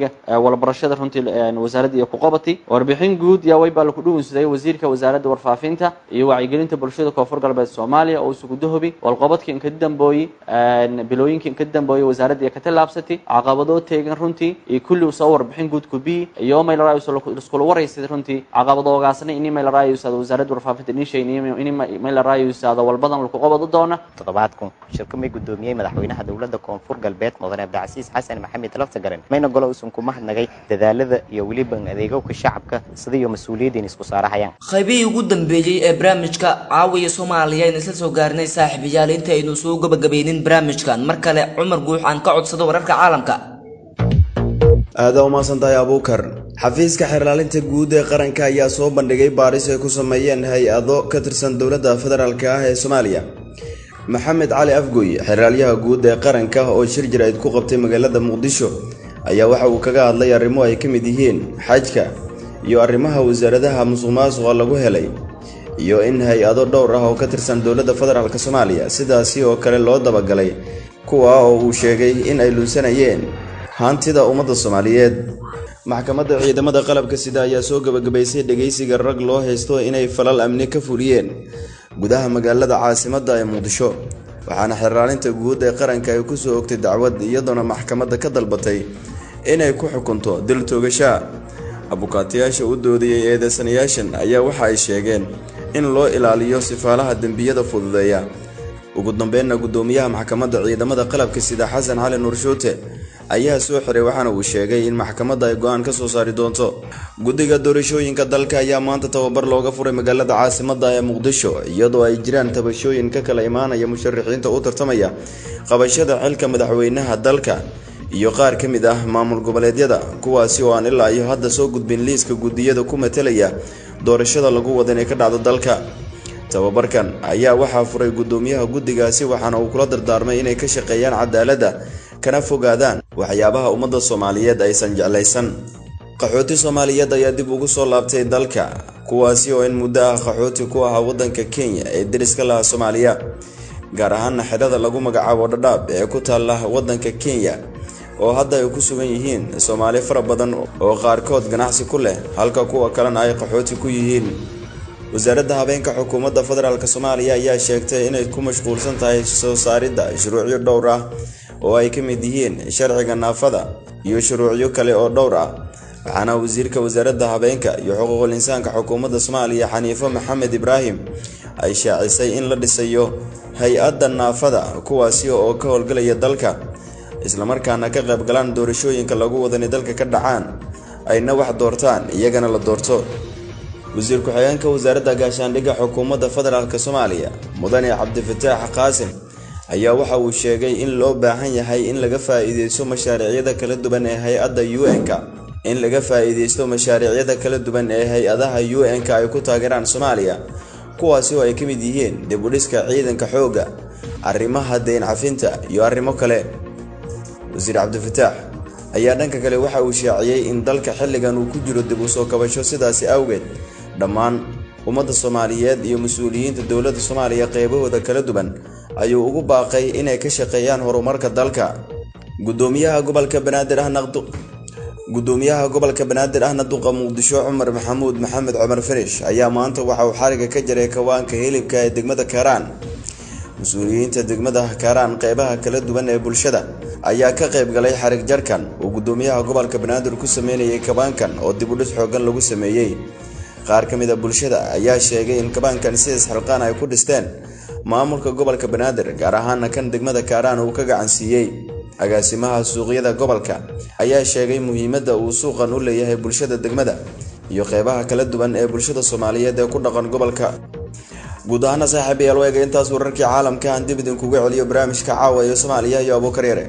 dhiniga walbarashada runtii wasaaradda iyo kuqobati warbixin guud yaa waybaa laku dhugunsaday wasiirka wasaaradda warfaafinta iyo wacyigelinta bulshada koonfur galbeed soomaaliya oo isugu dahobi walqobadkii inka dambooyi bilooyinkii inka dambooyi wasaaradda iyo ka tallaabsatay caqabadoo teegan runtii iyo kulli usoo warbixin guud kubii iyo maylarayus iskula waraysaday runtii caqabadoogaasna ini maylarayusada wasaaradda warfaafinta nishay ini maylarayusada walbadan laku qobado doona toddobaadku shirka may gudoomiyey madaxweynaha dowladda koonfur galbeed mudane abdicasiis xasan maxamed laftagaran mayna golo uusan ku mahadnagay dadaalada iyo weliba adeegowka shacabka sida iyo mas-uuliyaddiin isku saarahayaan qaybihii ugu dambeeyey ee barnaamijka caawiya soomaaliya aynu isla soo gaarnay saaxiibayaal inta aynu soo gabagabaynin barnaamijkan mar kale cumar guux aan ka codsado wararka caalamka aada umaasan tahay abuukar xafiiska xeerlaalinta guud ee qaranka ayaa soo bandhigay baaris ay ku sameeyeen hay-ado ka tirsan dowladda federaalk ah ee soomaaliya maxamed cali afgoy xeraalyaha guud ee qaranka oo shir jaraa'id ku qabtay magaalada muqdisho ayaa waxa uu kaga hadlay arrimo ay ka mid yihiin xajka iyo arrimaha wasaaradaha musuqmaasuqa lagu helay iyo in hay-ado dhowr ah oo ka tirsan dowladda federaalk soomaaliya sidaasi oo kale loo dabagalay kuwa oo uu sheegay in ay lunsanayeen hantida ummadda soomaaliyeed maxkamadda ciidamada qalabka sida ayaa soo gabagabaysay dhegaysiga rag loo haysto inay falal amni ka fuliyeen gudaha magaalada caasimadda ee muqdisho waxaana xeraalinta guud ee qaranka ay ku soo ogtay dacwad iyadoona maxkamadda ka dalbatay inay ku xukunto dil toogashaa abukaatayaasha u doodayay eedeysanayaashan ayaa waxa ay sheegeen in loo ilaaliyo sifaalaha dembiyada fududeeya ugu dambeynna guddoomiyaha maxkamadda ciidamada qalabka sida xasan cali nuurshuute ayaa soo xiray waxaana uu sheegay in maxkamadda ay go-aan ka soo saari doonto guddiga doorashooyinka dalka ayaa maanta tababar looga furay magaalada caasimadda ee muqdisho iyadoo ay jiraan tabashooyin ka kala imaanaya musharaxiinta u tartamaya qabashada xilka madaxweynaha dalka iyo qaar ka mid ah maamul goboleedyada kuwaasi oo aan ilaa iyo hadda soo gudbin liiska guddiyada ku matelaya doorashada lagu wada inay ka dhacdo dalka tababarkan ayaa waxaa furay guddoomiyaha guddigaasi waxaana uu kula dardaarmay inay ka shaqeeyaan cadaaladda kana fogaadaan waxyaabaha ummadda soomaaliyeed aysan jeclaysan qaxooti soomaaliyeed ayaa dib ugu soo laabtay dalka kuwaasi oo in muddo ah qaxooti ku ahaa waddanka kenya ee deriska laha soomaaliya gaar ahaana xidhada lagu magacaabo dhadhaab ee ku taalla waddanka kenya oo hadda ay ku sugan yihiin soomaali fara badan oo qaarkood ganacsi ku leh halka kuwa kalena ay qaxooti ku yihiin wasaaradda habeenka xukuumadda federaalk soomaaliya ayaa sheegtay inay ku mashquulsan tahay soo saaridda shuruucyo dhowr ah oo ay ka mid yihiin sharciga naafada iyo shuruucyo kale oo dhowr ah waxaana wasiirka wasaaradda habeenka iyo xuquuqul insaanka xukuumadda soomaaliya xaniifo maxamed ibraahim ay shaacisay in la dhisayo hay-adda naafada kuwaasi oo ka howlgalaya dalka islamarkaana ka qaybgalaan doorashooyinka lagu wadanay dalka ka dhacaan ayna wax doortaan iyagana la doorto wasiir ku-xigeenka wasaaradda gaashaandhigga xukuumadda federaalk soomaaliya mudane cabdifataax qaasim ayaa waxa uu sheegay in loo baahan yahay in laga faa-iideysto mashaariicyada kala duwan ee hay-adda u n-ka in laga faa-iideysto mashaariicyada kala duwan ee hay-adaha u n-ka ay ku taageeraan soomaaliya kuwaasi oo ay ka mid yihiin dib u dhiska ciidanka xoogga arrimaha deyn cafinta iyo arrimo kale wasiir cabdifataax ayaa dhanka kale waxa uu shaaciyey in dalka xilligan uu ku jiro dib u soo kabasho sidaasi awgeed dhammaan ummadda soomaaliyeed iyo mas-uuliyiinta dowladda soomaaliya qeybahooda kala duwan ayuu ugu baaqay inay ka shaqeeyaan horumarka dalka gudoomiyaha gobolka banaadir ahna gudoomiyaha gobolka banaadir ahna duqa muqdisho cumar maxamuud maxamed cumar farish ayaa maanta waxa uu xariga ka jaray kawaanka hilibka ee degmada kaaraan mas-uuliyiinta degmada kaaraan qeybaha kala duwan ee bulshada ayaa ka qayb galay xarig jarkan uu gudoomiyaha gobolka banaadir ku sameynayay kabaankan oo dib u dhis xoogan lagu sameeyey qaar ka mid a bulshada ayaa sheegay in kabaankan sidaas xilqaan ay ku dhisteen maamulka gobolka banaadir gaar ahaana kan degmada kaaraan uu ka gacan siiyey agaasimaha suuqyada gobolka ayaa sheegay muhiimadda uu suuqan u leeyahay bulshada degmada iyo qeybaha kala duwan ee bulshada soomaaliyeed ee ku dhaqan gobolka guud ahaana saaxiibayaal weega intaas wararkii caalamka aan dib idinkugu celiyo barnaamijka caawa ee soomaaliya iyo abuukar yare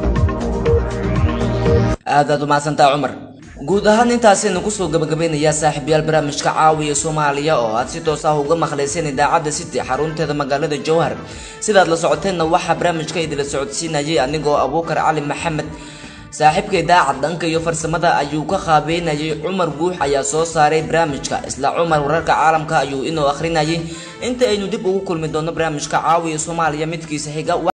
aadaad umahadsantaa cumar guud ahaan intaasaynu kusoo gabagabeynayaa saaxiibayaal barnaamijka caawiya soomaaliya oo aad si toos ah uga maqlayseen idaacadda city xarunteeda magaalada jowhar sidaad la socoteenna waxaa barnaamijka idila socodsiinayay anigoo abuukar cali maxamed saaxiibka idaacad dhanka iyo farsamada ayuu ka qaabeynayay cumar guux ayaa soo saaray barnaamijka isla cumar wararka caalamka ayuu inoo akhrinayay inta aynu dib ugu kulmi doono barnaamijka caawiya soomaaliya midkiisa xiga